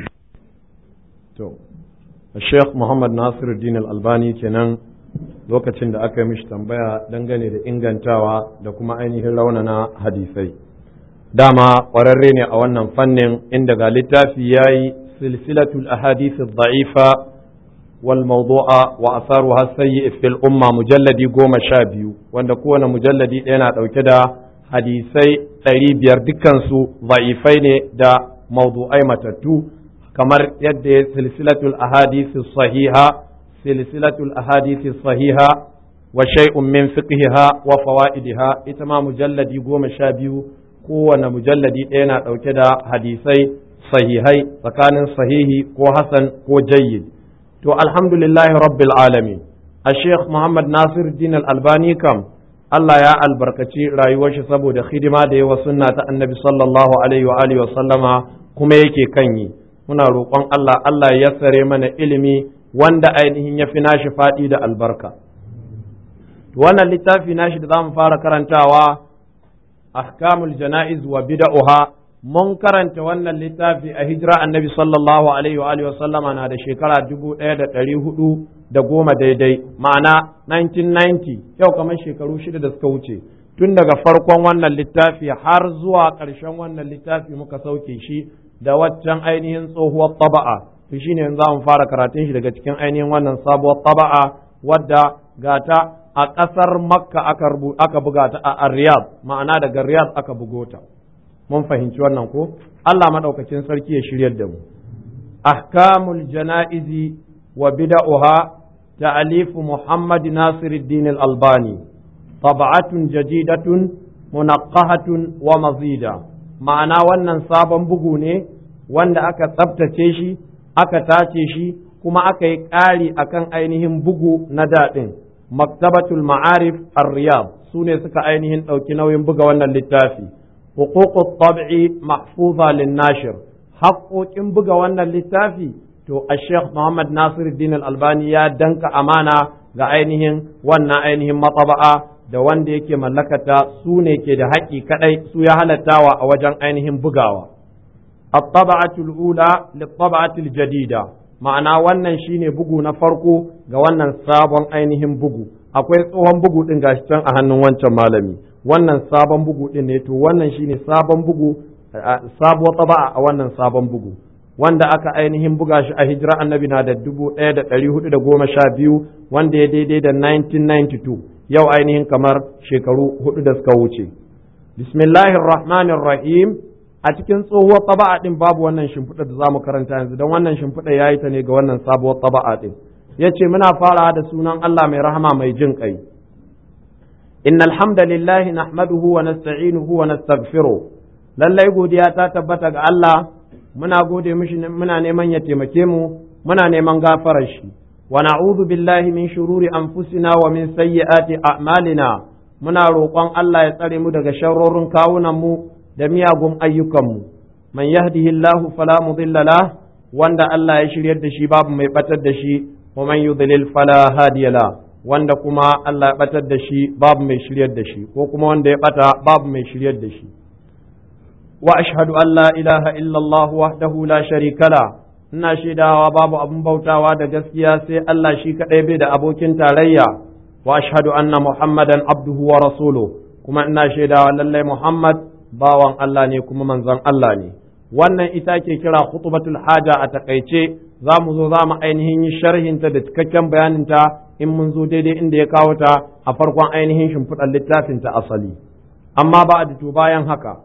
الشيخ محمد ناصر الدين الألباني kenan lokacin da aka yi mishi tambaya dangane da ingantawa da kuma ainihin raunana hadisai dama ƙwararre ne a wannan fannin inda ga littafi ya yi silsilatul ahadith da'ifa wal mawdu'a wa asaruha sayyi fil umma mujalladi goma sha biyu wanda kowane mujalladi ɗaya na ɗauke da hadisai ɗari biyar dukkansu da'ifai ne da mawdu'ai matattu kamar yadda ya silsilatul ahadith sahiha silsilatul ahadith sahiha wa shay'un min fiqhiha wa fawaidiha ita ma mujalladi goma sha biyu kowane mujalladi ɗaya na ɗauke da hadisai sahihai tsakanin sahihi ko hasan ko jayyid to alhamdulillahi rabbil alamin a sheikh muhammad nasir din albani kam Allah ya albarkaci rayuwar shi saboda hidima da yawa sunna ta annabi sallallahu alaihi wa alihi wa sallama kuma yake kan yi muna roƙon Allah Allah ya yassare mana ilimi wanda ainihin ya fi nashi faɗi da albarka wannan littafi nashi da zamu fara karantawa ahkamul jana'iz wa bid'uha mun karanta wannan littafi a hijira annabi sallallahu alaihi wa alihi sallama na da shekara dubu ɗaya da ɗari hudu da goma daidai ma'ana 1990 yau kamar shekaru shida da suka wuce tun daga farkon wannan littafi har zuwa ƙarshen wannan littafi muka sauke shi da waccan ainihin tsohuwar taba'a to shine yanzu za mu fara karatun shi daga cikin ainihin wannan sabuwar taba'a wadda gata a ƙasar makka aka buga ta a riyadh ma'ana daga riyadh aka bugo ta mun fahimci wannan ko Allah maɗaukacin sarki ya shiryar da mu ahkamul jana'izi وبدأها تأليف محمد ناصر الدين الألباني طبعة جديدة منقهة ومزيدة ma'ana wannan sabon bugu ne wanda aka tsabtace shi aka tace shi kuma aka yi ƙari akan ainihin bugu na daɗin maktabatul ma'arif ar-riyad su ne suka ainihin ɗauki nauyin buga wannan littafi huququt tab'i mahfuza lin-nashir haƙoƙin buga wannan littafi to a sheikh muhammad nasiruddin al-albani ya danka amana ga ainihin wannan ainihin matsaba'a da wanda yake mallakata su ne ke da haƙƙi kaɗai su ya halattawa a wajen ainihin bugawa. At-taba'atul ula lit-taba'atil jadida ma'ana wannan shine bugu na farko ga wannan sabon ainihin bugu akwai tsohon bugu din gashi can a hannun wancan malami wannan sabon bugu din ne to wannan shine sabon bugu sabuwar taba'a a wannan sabon bugu wanda aka ainihin buga shi a hijira annabi na da dubu ɗaya da ɗari hudu da goma sha biyu wanda ya daidai da 1992 yau ainihin kamar shekaru hudu da suka wuce. Bismillahir Rahmanir Rahim a cikin tsohuwar taba'a din babu wannan shimfiɗa da zamu karanta yanzu don wannan shimfiɗa ya yi ta ne ga wannan sabuwar taba'a din. Ya ce muna fara da sunan Allah mai rahama mai jin ƙai. Inna alhamdulillahi nahmaduhu wa nasta'inuhu wa nastaghfiruh. Lallai godiya ta tabbata ga Allah muna gode mishi muna neman ya taimake mu muna neman gafarar shi. ونعوذ بالله من شرور أنفسنا ومن سيئات أعمالنا muna roƙon Allah ya tsare mu daga sharrorin kawunanmu da miyagun ayyukanmu man yahdihillahu fala mudilla lah wanda Allah ya shiryar da shi babu mai batar da shi wa man yudlil fala hadiya la wanda kuma Allah ya batar da shi babu mai shiryar da shi ko kuma wanda ya bata babu mai shiryar da shi wa ashhadu an la ilaha illallah wahdahu la sharika la ina shaidawa babu abin bautawa da gaskiya sai Allah shi kaɗai bai da abokin tarayya wa ashhadu anna muhammadan abduhu wa rasulu kuma ina shaidawa lallai muhammad bawan Allah ne kuma manzon Allah ne wannan ita ke kira khutbatul haja a takaice za mu zo za mu ainihin yi sharhinta da cikakken bayaninta in mun zo daidai inda ya kawo ta a farkon ainihin shimfiɗar littafin ta asali amma ba a to bayan haka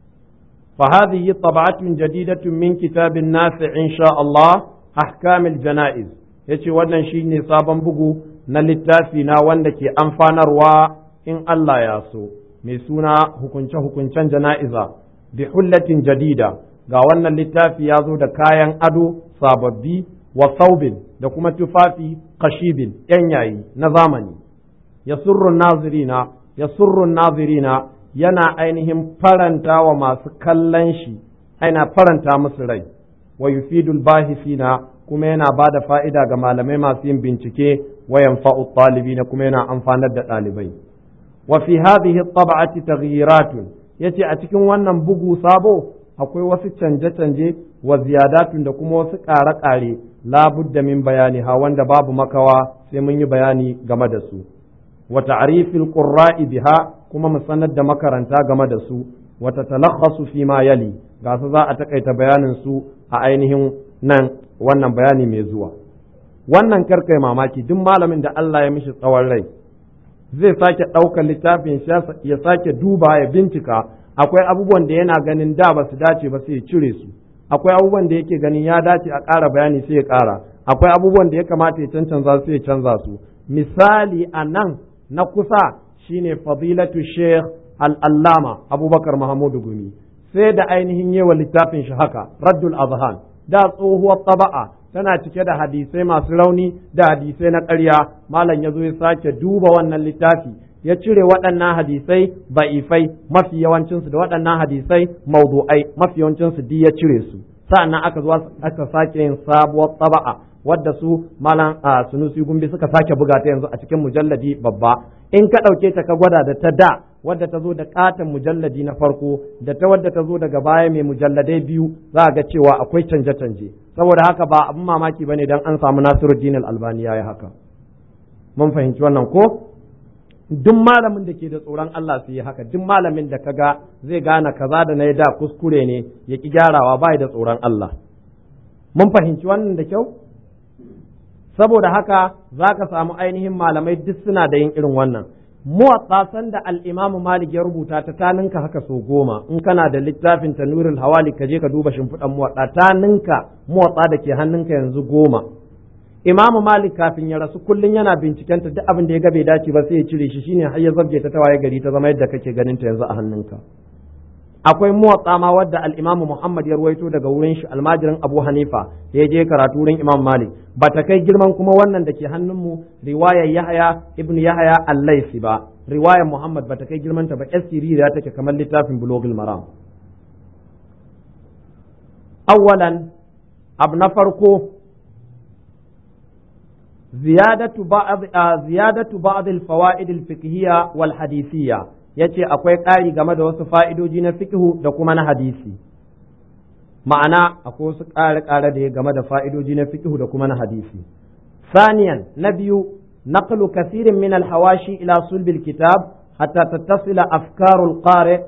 فهذه طبعة جديدة من كتاب النافع إن شاء الله أحكام الجنائز yace wannan shine sabon bugu na littafi na wanda ke amfanarwa in Allah ya so mai suna hukunce-hukuncen jana'iza bi hullatin jadida ga wannan littafi ya zo da kayan ado sababbi wa saubin da kuma tufafi kashibin yan yayi na zamani ya surrun nazirina ya surrun nazirina yana ainihin faranta wa masu kallon shi aina faranta musu rai wa yufidul bahisina kuma yana ba da fa'ida ga malamai masu yin bincike wa yanfa'u na kuma yana amfanar da ɗalibai wa fi hadhihi tab'ati taghyiratun yace a cikin wannan bugu sabo akwai wasu canje-canje wa ziyadatun da kuma wasu ƙare-ƙare labudda min bayani ha wanda babu makawa sai mun yi bayani game da su wa ta'rifil qurra'i biha kuma mu sanar da makaranta game da su wata talakhasu fi ma yali ga su za a takaita bayanin su a ainihin nan wannan bayani mai zuwa wannan karkai mamaki duk malamin da Allah ya mishi tsawon rai zai sake ɗaukar littafin ya sake duba ya bincika akwai abubuwan da yana ganin da ba su dace ba sai ya cire su akwai abubuwan da yake ganin ya dace a ƙara bayani sai ya ƙara akwai abubuwan da ya kamata ya cancanza sai ya canza su misali a nan na kusa shine fadilatu sheikh al'allama abubakar mahamudu gumi sai da ainihin yewa littafin shi haka raddul azhan da tsohuwar taba'a tana cike da hadisai masu rauni da hadisai na ƙarya malam ya zo ya sake duba wannan littafi ya cire waɗannan hadisai ba'ifai mafi yawancinsu da waɗannan hadisai maudu'ai mafi yawancinsu duk ya cire su sa'annan aka zo aka sake yin sabuwar taba'a wadda su malam sunusi gumbi suka sake buga ta yanzu a cikin mujalladi babba in ka ɗauke ta ka gwada da ta da wadda ta zo da katon mujalladi na farko da ta wadda ta zo daga baya mai mujalladai biyu za a ga cewa akwai canje-canje saboda haka ba abin mamaki bane dan an samu Nasiruddin Al-Albani yayi haka mun fahimci wannan ko duk malamin da ke da tsoron Allah su yi haka duk malamin da kaga zai gane kaza da na da kuskure ne ya ki gyarawa ba da tsoron Allah mun fahimci wannan da kyau saboda haka za ka samu ainihin malamai duk suna da yin irin wannan muwatsa sanda al-imam malik ya rubuta ta ta ninka haka so goma in kana da littafin tanurul hawali ka je ka duba shimfiɗan muwatsa ta ninka muwatsa da ke hannunka yanzu goma imamu malik kafin ya rasu kullum yana binciken ta duk abin da ya ga bai dace ba sai ya cire shi shine har ya zabge ta tawaye gari ta zama yadda kake ganin ta yanzu a hannunka akwai muwatsa ma wadda al-imamu muhammad ya ruwaito daga wurin shi almajirin abu hanifa da ya je karatu wurin imam malik ba ta kai girman kuma wannan da ke hannunmu riwayar yahaya ibnu yahaya al-laisi ba riwayar muhammad ba ta kai girman ta ba ya take kamar littafin bulogul maram awwalan abu na farko ziyadatu ba'd ziyadatu ba'd al-fawaid al-fiqhiyya wal hadithiyya yace akwai ƙari game da wasu fa'idoji na fiqhu da kuma na hadisi ma'ana akwai wasu ƙare-ƙare da ya game da fa'idoji na fiqhu da kuma na hadisi ثانيا نبي نقل كثير من الحواشي إلى صلب الكتاب حتى تتصل أفكار القارئ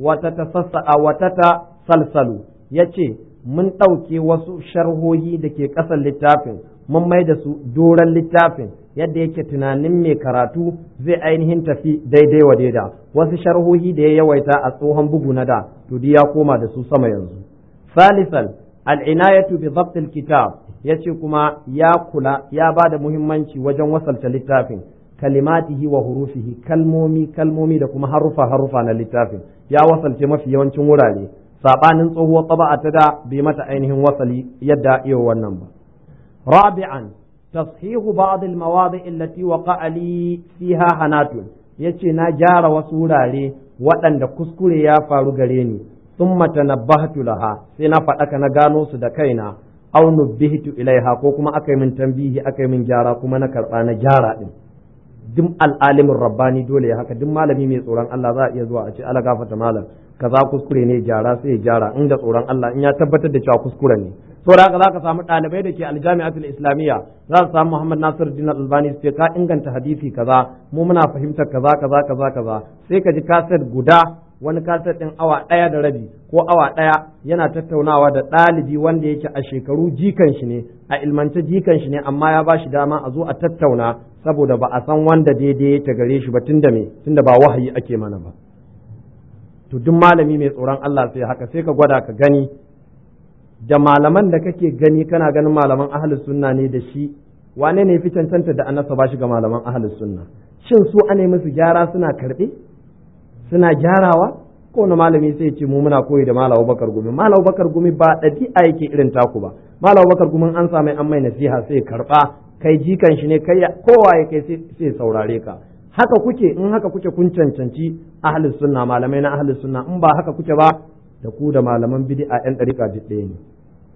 وتتسلسل يتي mun ɗauke wasu sharhohi da ke ƙasar littafin mun mai da su doron littafin yadda yake tunanin mai karatu zai ainihin tafi daidai wa daida wasu sharhohi da ya yawaita a tsohon bugu na da to ya koma da su sama yanzu salisan al'inayatu bi zabtil kitab yace kuma ya kula ya ba da muhimmanci wajen wasalta littafin kalimatihi wa hurufihi kalmomi kalmomi da kuma harufa harufa na littafin ya wasalce mafi yawancin wurare sabanin tsohuwar taba'a ta da bai mata ainihin wasali yadda iya wannan ba rabi'an tashihu ba'd al-mawadi' allati waqa'a li fiha hanatun yace na gyara wasu wurare waɗanda kuskure ya faru gare ni thumma tanabbahtu laha sai na faɗaka na gano su da kaina aw nubbihtu ilaiha ko kuma aka yi min tambihi aka yi min gyara kuma na karɓa na gyara din duk al'alimin rabbani dole ya haka duk malami mai tsoron Allah za a iya zuwa a ce ala gafata malam kaza kuskure ne gyara sai ya gyara inda tsoron Allah in ya tabbatar da cewa kuskure ne saboda haka za ka samu ɗalibai da ke aljami'atul islamiyya za su samu Muhammad Nasir Din Albani su ce ka inganta hadisi kaza mu muna fahimtar kaza kaza kaza kaza sai ka ji kaset guda wani kaset ɗin awa ɗaya da rabi ko awa ɗaya yana tattaunawa da ɗalibi wanda yake a shekaru jikan shi ne a ilmance jikan shi ne amma ya ba shi dama a zo a tattauna saboda ba a san wanda daidai ta gare shi ba tunda me tunda ba wahayi ake mana ba to duk malami mai tsoron Allah sai haka sai ka gwada ka gani da malaman da kake gani kana ganin malaman ahlus sunna ne da shi wane ne fi cancanta da annasa ba shi ga malaman ahlus sunna shin su ane musu gyara suna karɓe suna gyarawa ko wani malami sai ce mu muna koyi da malam Bakar Gumi malam Bakar Gumi ba ɗabi'a yake irin taku ba malam Bakar Gumi an samu an mai nasiha sai karɓa kai jikan shi ne kai kowa ya kai sai saurare ka haka kuke in haka kuke kun cancanci ahlus sunna malamai na ahlus sunna in ba haka kuke ba da ku da malaman bid'a yan dariƙa duk ɗaya ne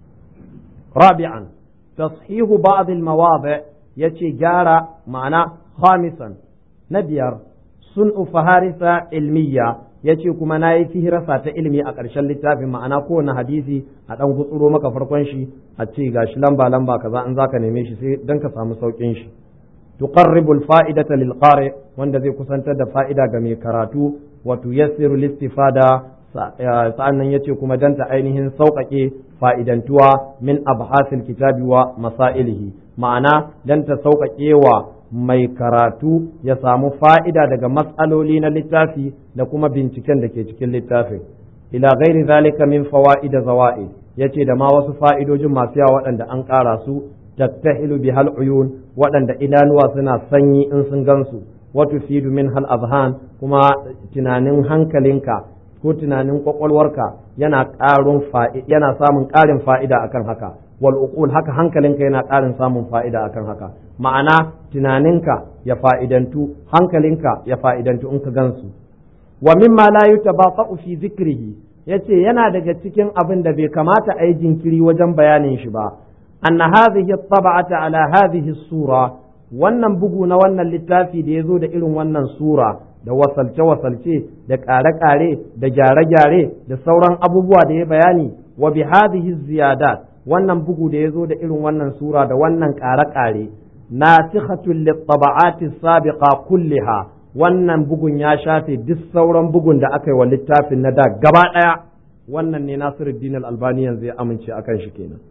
rabi'an tashihu ba'd al-mawadi yace gyara ma'ana khamisan na biyar sun faharisa ilmiya yace kuma nayi fihirasa ta ilimi a ƙarshen littafin ma'ana kowane hadisi a ɗan gutsuro maka farkon shi a ce gashi lamba lamba kaza in zaka neme shi sai dan ka samu saukin shi tuqarribu al-fa'idata lil qari wanda zai kusantar da fa'ida ga mai karatu wa tuyassiru listifada sa'annan yace kuma dan ta ainihin sauƙaƙe fa'idantuwa min abhasil kitabi wa masailihi ma'ana dan ta sauƙaƙe wa mai karatu ya samu fa'ida daga matsaloli na littafi da kuma binciken da ke cikin littafin ila ghairi zalika min fawa'ida zawa'id yace da ma wasu fa'idojin masu yawa waɗanda an ƙara su tattahilu bi hal uyun waɗanda idanuwa suna sanyi in sun gansu wa tufidu min hal azhan kuma tunanin hankalinka ko tunanin kwakwalwarka yana ƙarun yana samun ƙarin fa'ida akan haka wal uqul haka hankalinka yana ƙarin samun fa'ida akan haka ma'ana tunaninka ya fa'idantu hankalinka ya fa'idantu in ka gansu wa mimma la yutabaqa'u fi zikrihi yace yana daga cikin abin da bai kamata a yi jinkiri wajen bayanin shi ba anna hadhihi at-tab'ata ala hadhihi sura wannan bugu na wannan littafi da ya zo da irin wannan sura da wasalce-wasalce da ƙare-ƙare da gyare-gyare da sauran abubuwa da ya bayani wa bi hadhihi ziyadat wannan bugu da ya zo da irin wannan sura da wannan ƙare-ƙare nasikhatul lit-taba'ati sabiqa kulliha wannan bugun ya shafe duk sauran bugun da aka yi wa littafin na da gaba ɗaya wannan ne Nasiruddin Al-Albani yanzu ya amince akan shi kenan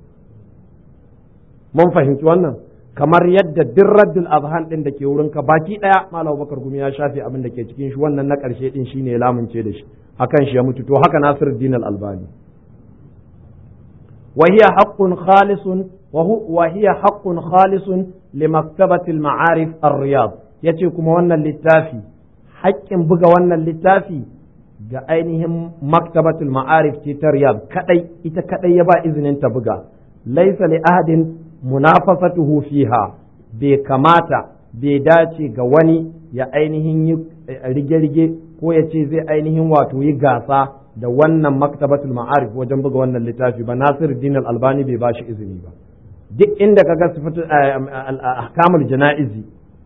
mun fahimci wannan kamar yadda duk raddul azhan din da ke wurin ka baki daya malam bakar gumi ya shafe abin da ke cikin shi wannan na karshe din shine ya lamunce da shi akan shi ya mutu to haka nasiruddin al-albani wa hiya haqqun khalisun wa hiya haqqun khalisun li maktabati al-ma'arif ar-riyad yace kuma wannan littafi haƙƙin buga wannan littafi ga ainihin maktabatul ma'arif ce ta riyad kadai ita kadai ya ba izinin ta buga laysa li ahadin munafasatuhu fiha bai kamata bai dace ga wani ya ainihin yi rige-rige ko ya ce zai ainihin wato yi gasa da wannan maktabatul ma'arif wajen buga wannan littafi ba Nasir Din albani bai ba shi izini ba duk inda kaga sifatu ahkamul jana'izi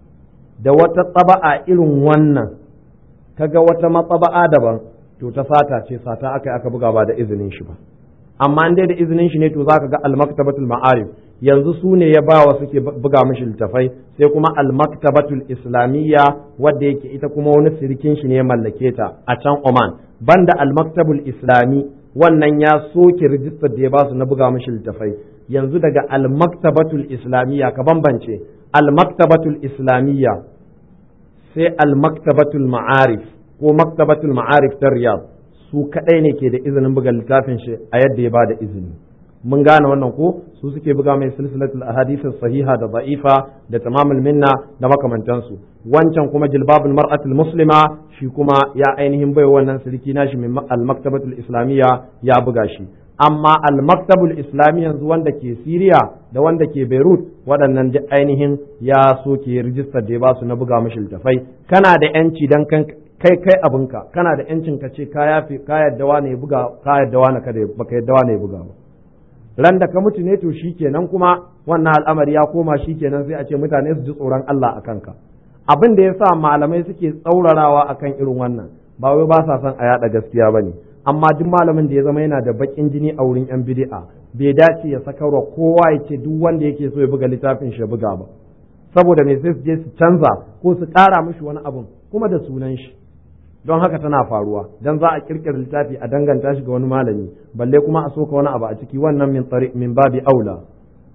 da wata tsaba'a irin wannan kaga wata matsaba'a daban to ta sata ce sata aka aka buga ba da izinin shi ba amma in dai da izinin shi ne to zaka ga al-maktabatul ma'arif yanzu su ne ya ba wa suke buga mishi littafai sai kuma al-maktabatul islamiyya wadda yake ita kuma wani sirikin shi ne ya mallake ta a can Oman banda al-maktabul islami wannan ya soke rijistar da ya ba su na buga mishi littafai yanzu daga al-maktabatul islamiyya ka bambance al-maktabatul islamiyya sai al-maktabatul ma'arif ko maktabatul ma'arif ta riyad su kadai ne ke da izinin buga littafin shi a yadda ya ba da izini mun gane wannan ko su suke buga mai silsilatul ahadith sahiha da da'ifa da tamamul minna da makamantansu wancan kuma jilbabul mar'atul muslima shi kuma ya ainihin bai wannan sirki nashi min al-maktabatul islamiyya ya buga shi amma al-maktabul islami yanzu wanda ke Siriya da wanda ke Beirut waɗannan duk ainihin ya soke rijistar da ya ba su na buga mashi littafai kana da yanci dan kan kai kai abinka kana da yancin ka ce ka yafi ka yadda wane ya buga ka yadda wane kada baka yadda wane ya buga ba ran da ka mutu ne to shikenan kuma wannan al'amari ya koma shikenan sai a ce mutane su ji tsoron Allah a kanka abin da yasa malamai suke tsaurarawa akan irin wannan ba wai ba sa son a yada gaskiya bane amma duk malamin da ya zama yana da bakin jini a wurin yan bid'a bai dace ya sakarwa kowa ya ce duk wanda yake so ya buga littafin shi ya buga ba saboda me sai su je su canza ko su ƙara mishi wani abun kuma da sunan shi don haka tana faruwa dan za a kirkira littafi a danganta shi ga wani malami balle kuma a soka wani abu a ciki wannan min tariq min babi aula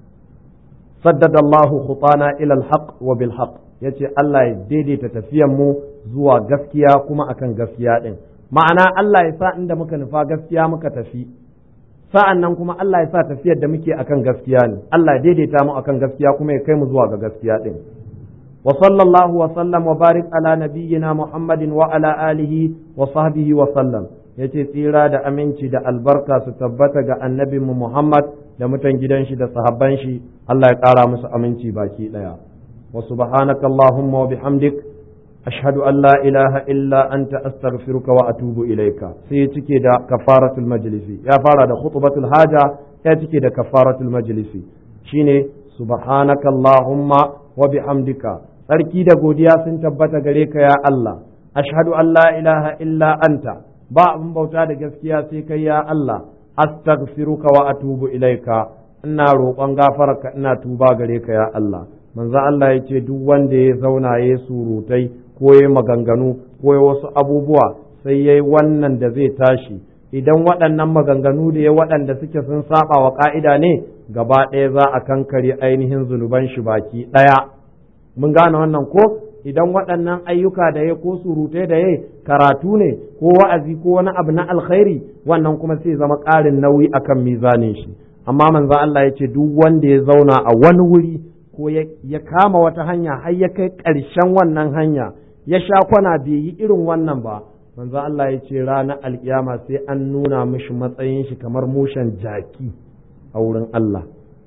saddada Allah khutana ila al-haq wa bil haqq yace Allah ya daidaita tafiyan mu zuwa gaskiya kuma akan gaskiya din ma'ana Allah ya sa inda muka nufa gaskiya muka tafi sa'an nan kuma Allah ya sa tafiyar da muke akan gaskiya ne Allah ya daidaita mu akan gaskiya kuma ya kai mu zuwa ga gaskiya din وصلى الله وسلم وبارك على نبينا محمد وعلى آله وصحبه وسلم yace tsira da aminci da albarka su tabbata ga annabinmu Muhammad da mutan gidan shi da sahabban shi Allah ya ƙara musu aminci baki ɗaya wa subhanaka allahumma wa bihamdik ashhadu an la ilaha illa anta astaghfiruka wa atubu ilaika sai cike da kafaratul majlisi ya fara da khutbatul haja ya cike da kafaratul majlisi shine subhanaka allahumma wa bihamdika tsarki da godiya sun tabbata gare ka ya Allah ashhadu an la ilaha illa anta ba abin bauta da gaskiya sai kai ya Allah astaghfiruka wa atubu ilaika ina roƙon gafararka ina tuba gare ka ya Allah manzo Allah ya ce duk wanda ya zauna ya surutai ko ya maganganu ko ya wasu abubuwa sai yayi wannan da zai tashi idan waɗannan maganganu da ya waɗanda suke sun saba wa ƙa'ida ne gaba ɗaya za a kankare ainihin zunuban shi baki ɗaya mun gane wannan ko idan waɗannan ayyuka da ya ko surutai da ya karatu ne ko wa'azi ko wani abu na alkhairi wannan kuma sai zama ƙarin nauyi akan mizanin shi amma manzo Allah ya ce duk wanda ya zauna a wani wuri ko ya kama wata hanya har ya kai ƙarshen wannan hanya ya sha kwana bai yi irin wannan ba manzo Allah ya ce ranar alkiyama sai an nuna mishi matsayin shi kamar mushen jaki a wurin Allah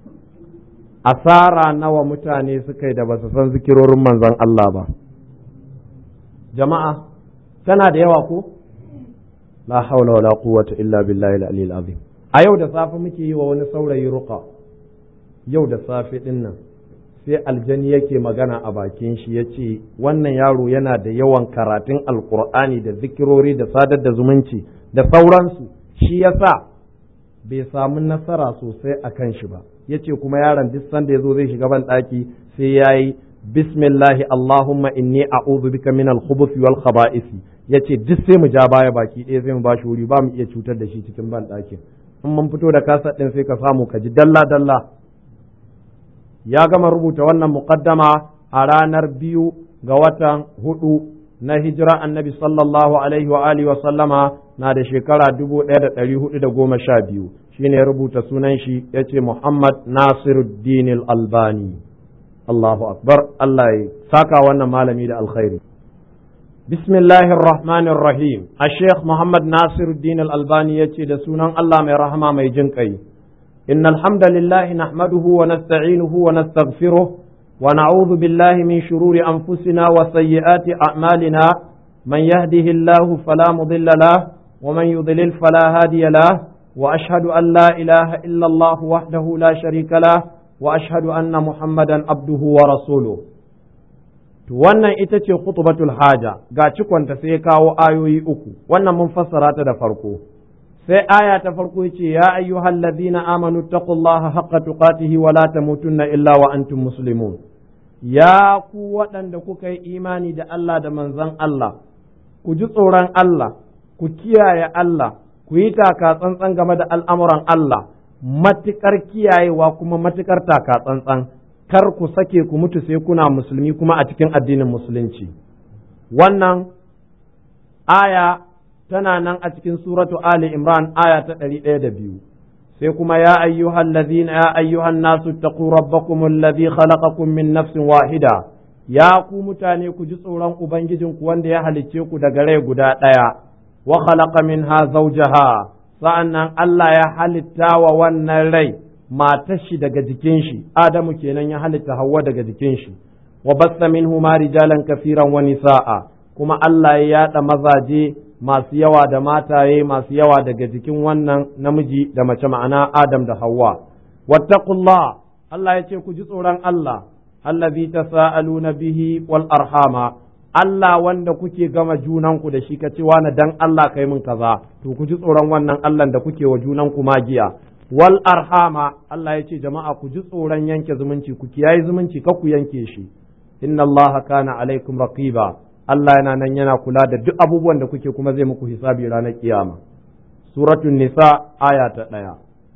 asara nawa mutane suka yi da ba su san zikirorin manzon Allah ba jama'a tana da yawa ko la haula wala quwwata illa billahi al-aliyyil azim a yau da safe muke yi wa wani saurayi ruqa yau da safe din nan sai aljani yake magana a bakin shi ya ce wannan yaro yana da yawan karatun alkur'ani da zikirori da sadar da zumunci da sauransu shi yasa bai samu nasara sosai a kan shi ba ya ce kuma yaron duk sanda ya zo zai shiga ban ɗaki sai ya yi bismillahi allahumma inni a'udhu bika min al-khubuthi wal khaba'isi ya ce duk sai mu ja baya baki ɗaya sai mu ba shi wuri ba mu iya cutar da shi cikin ban ɗakin in mun fito da kasa ɗin sai ka samu ka ji dalla dalla ya gama rubuta wannan muqaddama a ranar biyu ga watan hudu na hijira annabi sallallahu alaihi wa alihi wa sallama na da shekara dubu ɗaya da ɗari hudu da goma sha biyu shine ya rubuta sunan shi ya ce Muhammad Nasiruddin Albani Allahu Akbar Allah ya saka wannan malami da alkhairi Bismillahir Rahmanir Rahim a Sheikh Muhammad Nasiruddin Albani ya ce da sunan Allah mai rahama mai jin ƙai إن الحمد لله نحمده ونستعينه ونستغفره ونعوذ بالله من شرور أنفسنا وسيئات أعمالنا من يهده الله فلا مضل له ومن يضلل فلا هادي له وأشهد أن لا إله إلا الله وحده لا شريك له وأشهد أن محمدا عبده ورسوله wannan ita ce khutbatul haja ga cikonta sai kawo ayoyi uku wannan mun fassara ta da farko sai aya ta farko ce ya ayyuhal ladina amanu taqullaha haqqa tuqatihi wa la tamutunna illa wa antum muslimun ya ku waɗanda kuka yi imani da Allah da manzon Allah ku ji tsoron Allah ku kiyaye Allah ku yi taka tsantsan game da al'amuran Allah matukar kiyayewa kuma matukar taka tsantsan kar ku sake ku mutu sai kuna musulmi kuma a cikin addinin musulunci wannan aya tana nan a cikin suratu Ali Imran aya ta ɗari ɗaya da biyu sai kuma ya ayyuhan ladhina ya ayyuhan nasu taqu rabbakum alladhi khalaqakum min nafsin wahida ya ku mutane ku ji tsoron ubangijinku wanda ya halicce ku daga rai guda ɗaya wa khalaqa minha zawjaha sa'annan Allah ya halitta wa wannan rai matar shi daga jikin shi Adamu kenan ya halitta Hawwa daga jikin shi wa bassa minhuma rijalan kafiran wa nisaa kuma Allah ya yada mazaje masu yawa da mataye masu yawa daga jikin wannan namiji da mace ma'ana Adam da Hawwa. Wattaqullah Allah ya ce ku ji tsoron Allah, allazi tasa'aluna bihi wal arhama Allah wanda kuke gama junanku da shi ka ce wani dan Allah kai min kaza to ku ji tsoron wannan Allah da kuke wa junanku magiya wal arhama Allah ya ce jama'a ku ji tsoron yanke zumunci ku kiyaye zumunci ka ku yanke shi inna Allah kana alaikum raqiba Allah yana nan yana kula da duk abubuwan da kuke kuma zai muku hisabi ranar kiyama. Suratun Nisa aya ta ɗaya.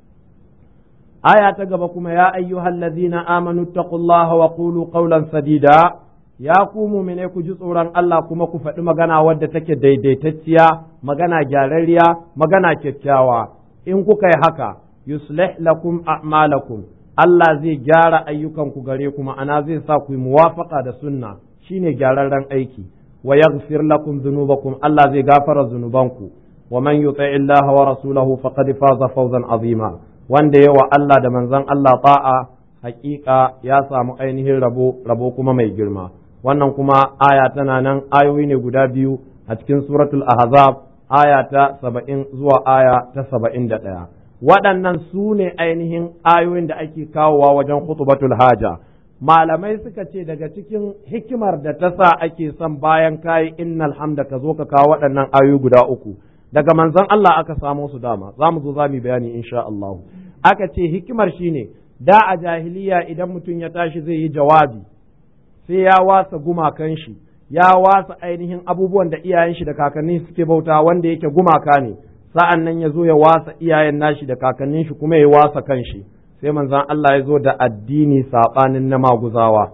Aya ta gaba kuma ya ayyuhal ladzina amanu taqullaha wa qulu qawlan sadida ya ku mu'mine ku ji tsoron Allah kuma ku faɗi magana wadda take daidaitacciya magana gyararriya magana kyakkyawa in kuka yi haka yuslih lakum a'malakum Allah zai gyara ayyukanku gare ku ma'ana zai sa ku yi muwafaqa da sunna shine gyararren aiki wa yaghfir lakum dhunubakum Allah zai gafara zunubanku wa man yuti Allah wa rasulahu faqad faza fawzan azima wanda yawa Allah da manzon Allah ta'a hakika ya samu ainihin rabo rabo kuma mai girma wannan kuma aya tana nan ayoyi ne guda biyu a cikin suratul ahzab aya ta saba'in zuwa aya ta saba'in da ɗaya waɗannan su ne ainihin ayoyin da ake kawowa wajen khutbatul haja malamai suka ce daga cikin hikimar da ta sa ake son bayan kayi innal hamda ka zo ka kawo waɗannan ayoyi guda uku daga manzon Allah aka samo su dama za mu zo za mu bayani insha Allah aka ce hikimar shine da a jahiliya idan mutum ya tashi zai yi jawabi sai ya wasa gumakan shi ya wasa ainihin abubuwan da iyayen shi da kakannin suke bauta wanda yake gumaka ne sa'an nan ya zo ya wasa iyayen nashi da kakannin shi kuma ya wasa kan shi sai manzan Allah ya zo da addini saɓanin na maguzawa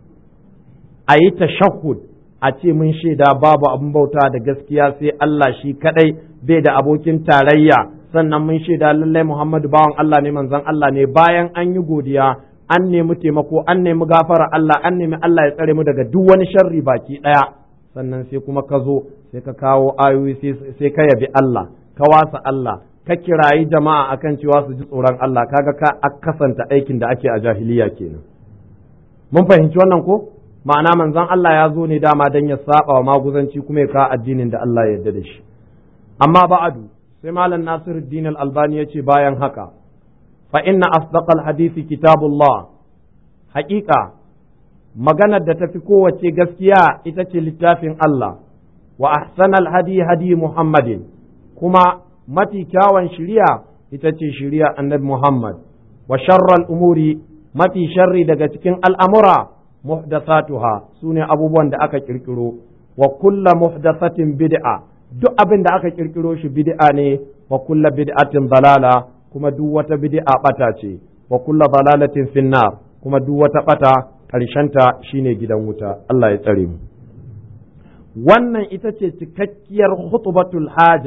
a yi tashahhud a ce mun shaida babu abin bauta da gaskiya sai Allah shi kadai bai da abokin tarayya sannan mun shaida lallai Muhammadu bawan Allah ne manzan Allah ne bayan an yi godiya an nemi taimako an nemi gafara Allah an nemi Allah ya tsare mu daga duk wani sharri baki ɗaya sannan sai kuma ka zo sai ka kawo ayoyi sai ka yabi Allah ka wasa Allah ka kirayi jama'a akan cewa su ji tsoron Allah kaga ka kasanta aikin da ake a jahiliya kenan mun fahimci wannan ko ma'ana manzon Allah ya zo ne dama dan ya saba wa maguzanci kuma ya kawo addinin da Allah ya yarda da shi amma ba'adu sai malam Nasiruddin Al-Albani ya ce bayan haka fa inna asdaqal hadisi kitabullah haƙiƙa maganar da tafi kowace gaskiya ita ce littafin Allah wa ahsanal hadi hadi Muhammadin kuma mafi kyawun shiriya ita ce shiriya annabi Muhammad wa sharral umuri mafi sharri daga cikin al'amura muhdathatuha su ne abubuwan da aka kirkiro wa kulla muhdathatin bid'a duk abin da aka kirkiro shi bid'a ne wa kulla bid'atin dalala kuma duk wata bid'a bata ce wa kulla dalalatin finnar kuma duk wata bata ƙarshenta shine gidan wuta Allah ya tsare mu wannan ita ce cikakkiyar khutbatul haja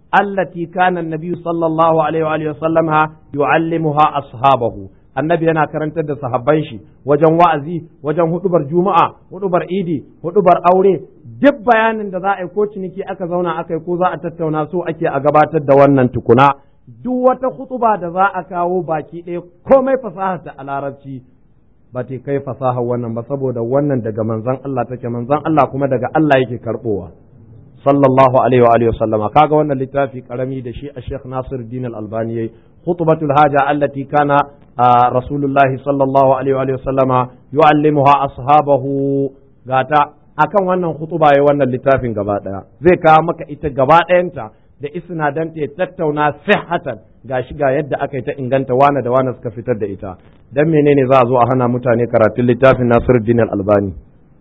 allati kana an-nabi sallallahu alaihi wa alihi wasallama yu'allimuha ashabahu annabi yana karantar da sahabban shi wajen wa'azi wajen hudubar juma'a hudubar idi hudubar aure duk bayanin da za a yi ko ciniki aka zauna aka yi ko za a tattauna so ake a gabatar da wannan tukuna duk wata hutuba da za a kawo baki ɗaya komai fasaha ta a larabci ba ta kai fasaha wannan ba saboda wannan daga manzon Allah take manzon Allah kuma daga Allah yake karbowa sallallahu alaihi wa alihi wasallama kaga wannan littafi karami da shi a Sheikh Nasir Din Al-Albani yayi khutbatul haja allati kana rasulullahi sallallahu alaihi wa alihi wasallama yu'allimuha ashabahu gata akan wannan khutuba yayi wannan littafin gaba daya zai kawo maka ita gaba ɗayanta da isnadanta ya tattauna sihhatan gashi ga yadda aka yi ta inganta wane da wane suka fitar da ita dan menene za a zo a hana mutane karatun littafin Nasiruddin Al-Albani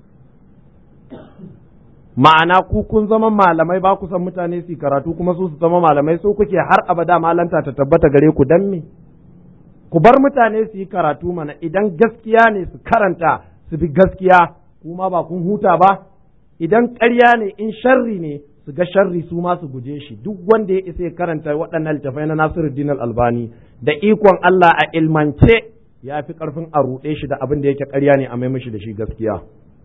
ma'ana ku kun zama malamai ba ku san mutane su karatu kuma su su zama malamai so kuke har abada malanta ta tabbata gare ku dan me ku bar mutane su yi karatu mana idan gaskiya ne su karanta su bi gaskiya kuma ba kun huta ba idan ƙarya ne in sharri ne su ga sharri su ma su guje shi duk wanda ya isa ya karanta waɗannan littafai na Nasiruddin Al-Albani da ikon Allah a ilmance ya fi ƙarfin a ruɗe shi da abin da yake ƙarya ne a mai mishi da shi gaskiya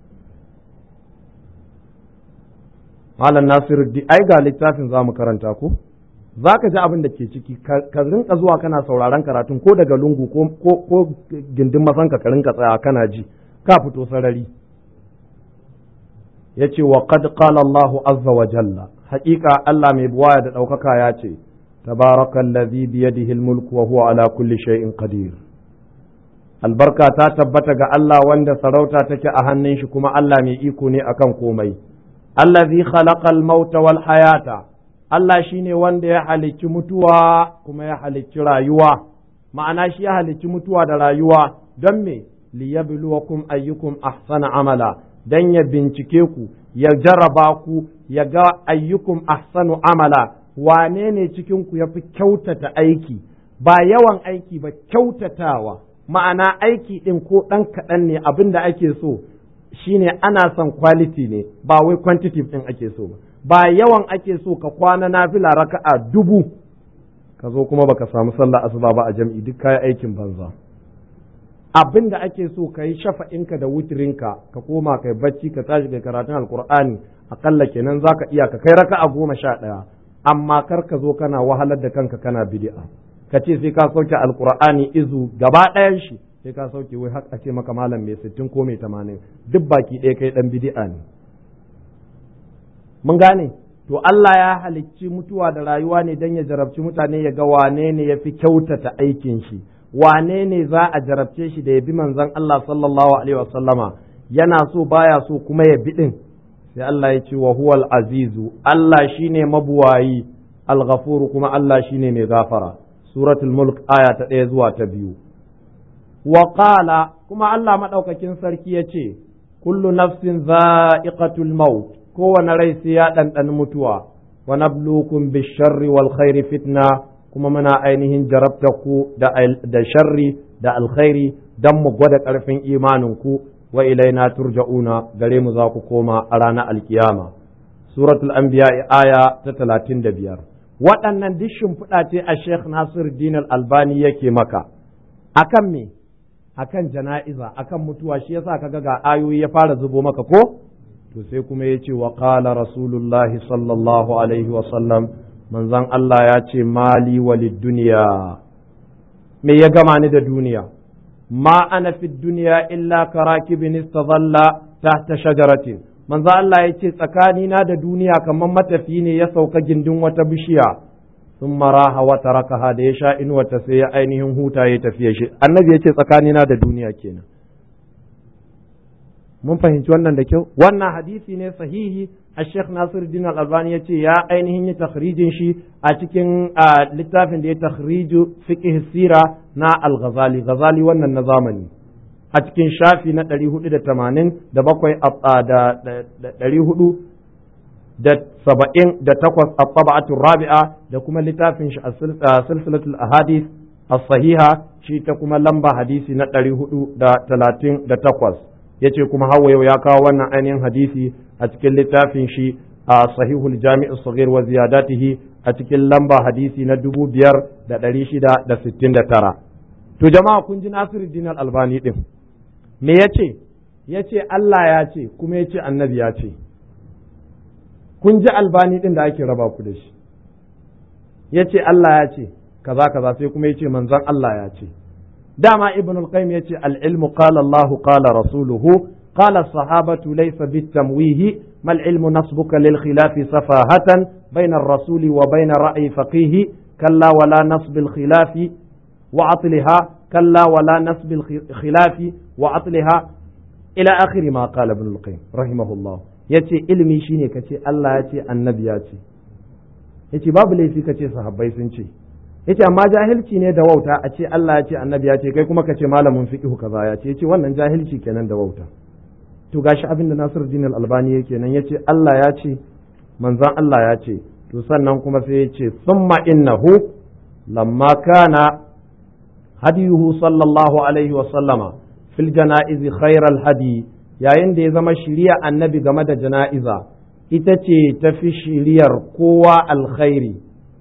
Malam Nasiruddin ai ga littafin za mu karanta ko za ka ji abin da ke ciki ka rinka zuwa kana sauraron karatun ko daga lungu ko gindin masanka ka rinka tsaya kana ji ka fito sarari ya ce wa qad qala Allahu azza wa jalla haƙiƙa Allah mai buwaya da ɗaukaka ya ce tabarakallazi biyadihi almulku wa huwa ala kulli shay'in qadir albarka ta tabbata ga Allah wanda sarauta take a hannun shi kuma Allah mai iko ne akan komai allazi khalaqal mauta wal hayata Allah shine wanda ya halicci mutuwa kuma ya halicci rayuwa ma'ana shi ya halicci mutuwa da rayuwa don me liyabluwakum ayyukum ahsana amala dan ya bincike ku ya jarraba ku ya ga ayyukum ahsanu amala wane ne cikin ku yafi kyautata aiki ba yawan aiki ba kyautatawa ma'ana aiki ɗin ko ɗan kaɗan ne abin da ake so shine ana son quality ne ba wai quantitative ɗin ake so ba ba yawan ake so ka kwana nafila raka'a dubu ka zo kuma baka samu sallah asuba ba a jam'i duk kayi aikin banza abin da ake so ka yi shafa'inka da wutirinka ka koma kai bacci ka tashi kai karatun alkur'ani akalla kenan zaka iya ka kai raka'a goma sha ɗaya amma kar ka zo kana wahalar da kanka kana bid'a ka ce sai ka sauke alkur'ani izu gaba ɗayan shi sai ka sauke wai har a ce maka malam mai sittin ko mai tamanin duk baki ɗaya kai ɗan bid'a ne mun gane to Allah ya halicci mutuwa da rayuwa ne don ya jarabci mutane ya ga wane ne ya fi kyautata aikin shi wane ne za a jarabce shi da ya bi manzon Allah sallallahu alaihi wasallama yana so baya so kuma ya bi din sai Allah ya ce wa huwal azizu Allah shine mabuwayi al-ghafuru kuma Allah shine mai gafara suratul mulk aya ta ɗaya zuwa ta biyu wa qala kuma Allah madaukakin sarki ya ce kullu nafsin za'iqatul maut kowane rai sai ya ɗanɗani mutuwa wa nablukum bisharri wal khairi fitna kuma muna ainihin jarabta ku da sharri da alkhairi dan mu gwada ƙarfin imanin ku wa ilaina turja'una gare mu za ku koma a ranar alkiyama suratul anbiya aya ta talatin da biyar waɗannan duk shimfiɗa ce a sheikh nasir din albani yake maka akan me akan jana'iza akan mutuwa shi yasa kaga ga ayoyi ya fara zubo maka ko to sai kuma ya ce wa qala rasulullahi sallallahu alaihi wa sallam manzon Allah ya ce mali walid duniya me ya gama ni da duniya ma ana fi duniya illa karakibin istadalla tahta shajaratin manzon Allah ya ce tsakanina da duniya kamar matafi ne ya sauka gindin wata bishiya sun maraha wata rakaha da ya sha inuwata sai ya ainihin huta ya tafiya shi annabi ya ce tsakanina da duniya kenan mun fahimci wannan da kyau wannan hadisi ne sahihi a sheikh nasir din al-albani ya ce ya ainihin yi takhrijin shi a cikin littafin da ya takhriju fiqh sira na al-ghazali ghazali wannan na zamani a cikin shafi na 480 da bakwai da 400 da saba'in da takwas a taba'atun rabi'a da kuma littafin shi a silsilatul ahadith as-sahiha shi ta kuma lamba hadisi na 438 yace kuma hawa yau ya kawo wannan ainihin hadisi a cikin littafin shi a sahihul jami'u saghir wa ziyadatihi a cikin lamba hadisi na dubu biyar da ɗari shida da sittin da tara to jama'a kun ji Nasiruddin Albani ɗin me ya ce ya ce Allah ya ce kuma ya ce annabi ya ce kun ji albani ɗin da ake raba ku da shi ya ce Allah ya ce kaza kaza sai kuma ya ce manzon Allah ya ce dama ibn al-qayyim ya ce al-ilmu qala Allah qala rasuluhu qala sahabatu laysa bitamwihi mal ilmu nasbuka lil khilafi safahatan bayna ar-rasuli wa bayna ra'yi faqihi kalla wala nasb al-khilafi wa atliha kalla wala nasb al-khilafi wa atliha ila akhir ma qala ibn al-qayyim rahimahullah yace ilimi shine kace Allah ya ce annabi ya ce yace babu laifi kace sahabbai sun ce yace amma jahilci ne da wauta a ce Allah ya ce annabi ya ce kai kuma ka ce malamin fiqhu kaza ya ce yace wannan jahilci kenan da wauta to gashi abin da Nasiruddin Al-Albani yake nan yace Allah ya ce manzon Allah ya ce to sannan kuma sai ya ce thumma innahu lamma kana hadiyuhu sallallahu alaihi wa sallama fil janaizi khairal hadi yayin da ya zama shiriya annabi game da jana'iza ita ce tafi shiriyar kowa alkhairi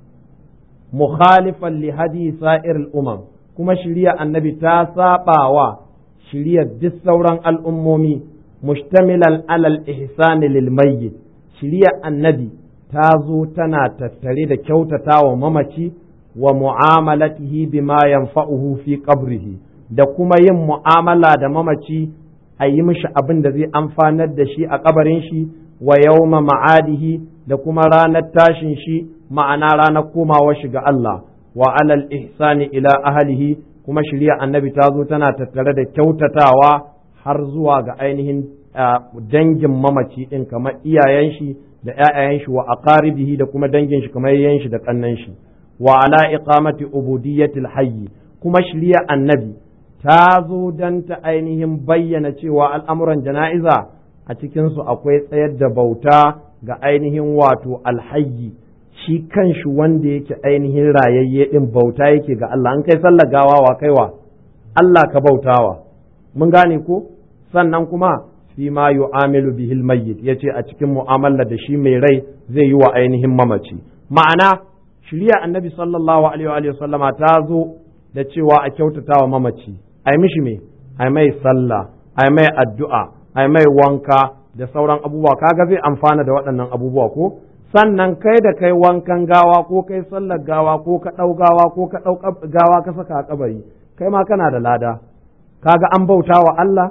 mukhalifan li hadi sa'ir al'umam kuma shiriya annabi ta sabawa shiriyar duk sauran al'ummomi mushtamilan alal ihsani lil mayyit shiriyar annabi ta zo tana tattare da kyautata wa mamaci wa mu'amalatihi bima yanfa'uhu fi qabrihi da kuma yin mu'amala da mamaci a yi mishi abin da zai amfanar da shi a kabarin shi wa yawma ma'adihi da kuma ranar tashin shi ma'ana ranar komawa shi ga Allah wa alal ihsani ila ahlihi kuma shirya annabi ta zo tana tattare da kyautatawa har zuwa ga ainihin dangin mamaci din kamar iyayen shi da ƴaƴayen shi wa aqaribihi da kuma dangin shi kamar yayin shi da kannan shi wa ala iqamati ubudiyyatil hayy kuma shirya annabi ta zo don ta ainihin bayyana cewa al'amuran jana'iza a cikinsu akwai tsayar da bauta ga ainihin wato alhayyi shi kanshi wanda yake ainihin rayayye ɗin bauta yake ga Allah an kai sallar gawa wa kaiwa Allah ka bautawa mun gane ko sannan kuma fi ma yu'amilu bihil mayyit yace a cikin mu'amala da shi mai rai zai yi wa ainihin mamaci ma'ana shirya annabi sallallahu alaihi wa sallama ta zo da cewa a kyautata wa mamaci ai mishi me ai mai sallah ai mai addu'a ai mai wanka da sauran abubuwa kaga zai amfana da waɗannan abubuwa ko sannan kai da kai wankan gawa ko kai sallar gawa ko ka ɗau gawa ko ka ɗau gawa ka saka a kabari kai ma kana da lada kaga an bauta wa Allah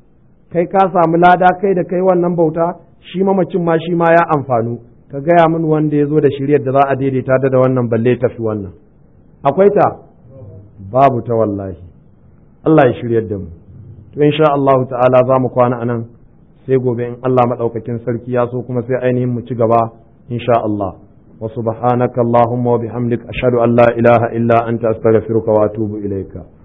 kai ka samu lada kai da kai wannan bauta shi mamacin ma shi ma ya amfanu ka gaya min wanda ya zo da shiryar da za a daidaita da wannan balle tafi wannan akwai ta babu ta wallahi Allah ya shiryar da mu to insha Allah ta'ala za mu kwana anan sai gobe in Allah madaukakin sarki ya so kuma sai ainihin mu ci gaba insha Allah wa subhanaka allahumma wa bihamdik ashhadu an la ilaha illa anta astaghfiruka wa atubu ilayka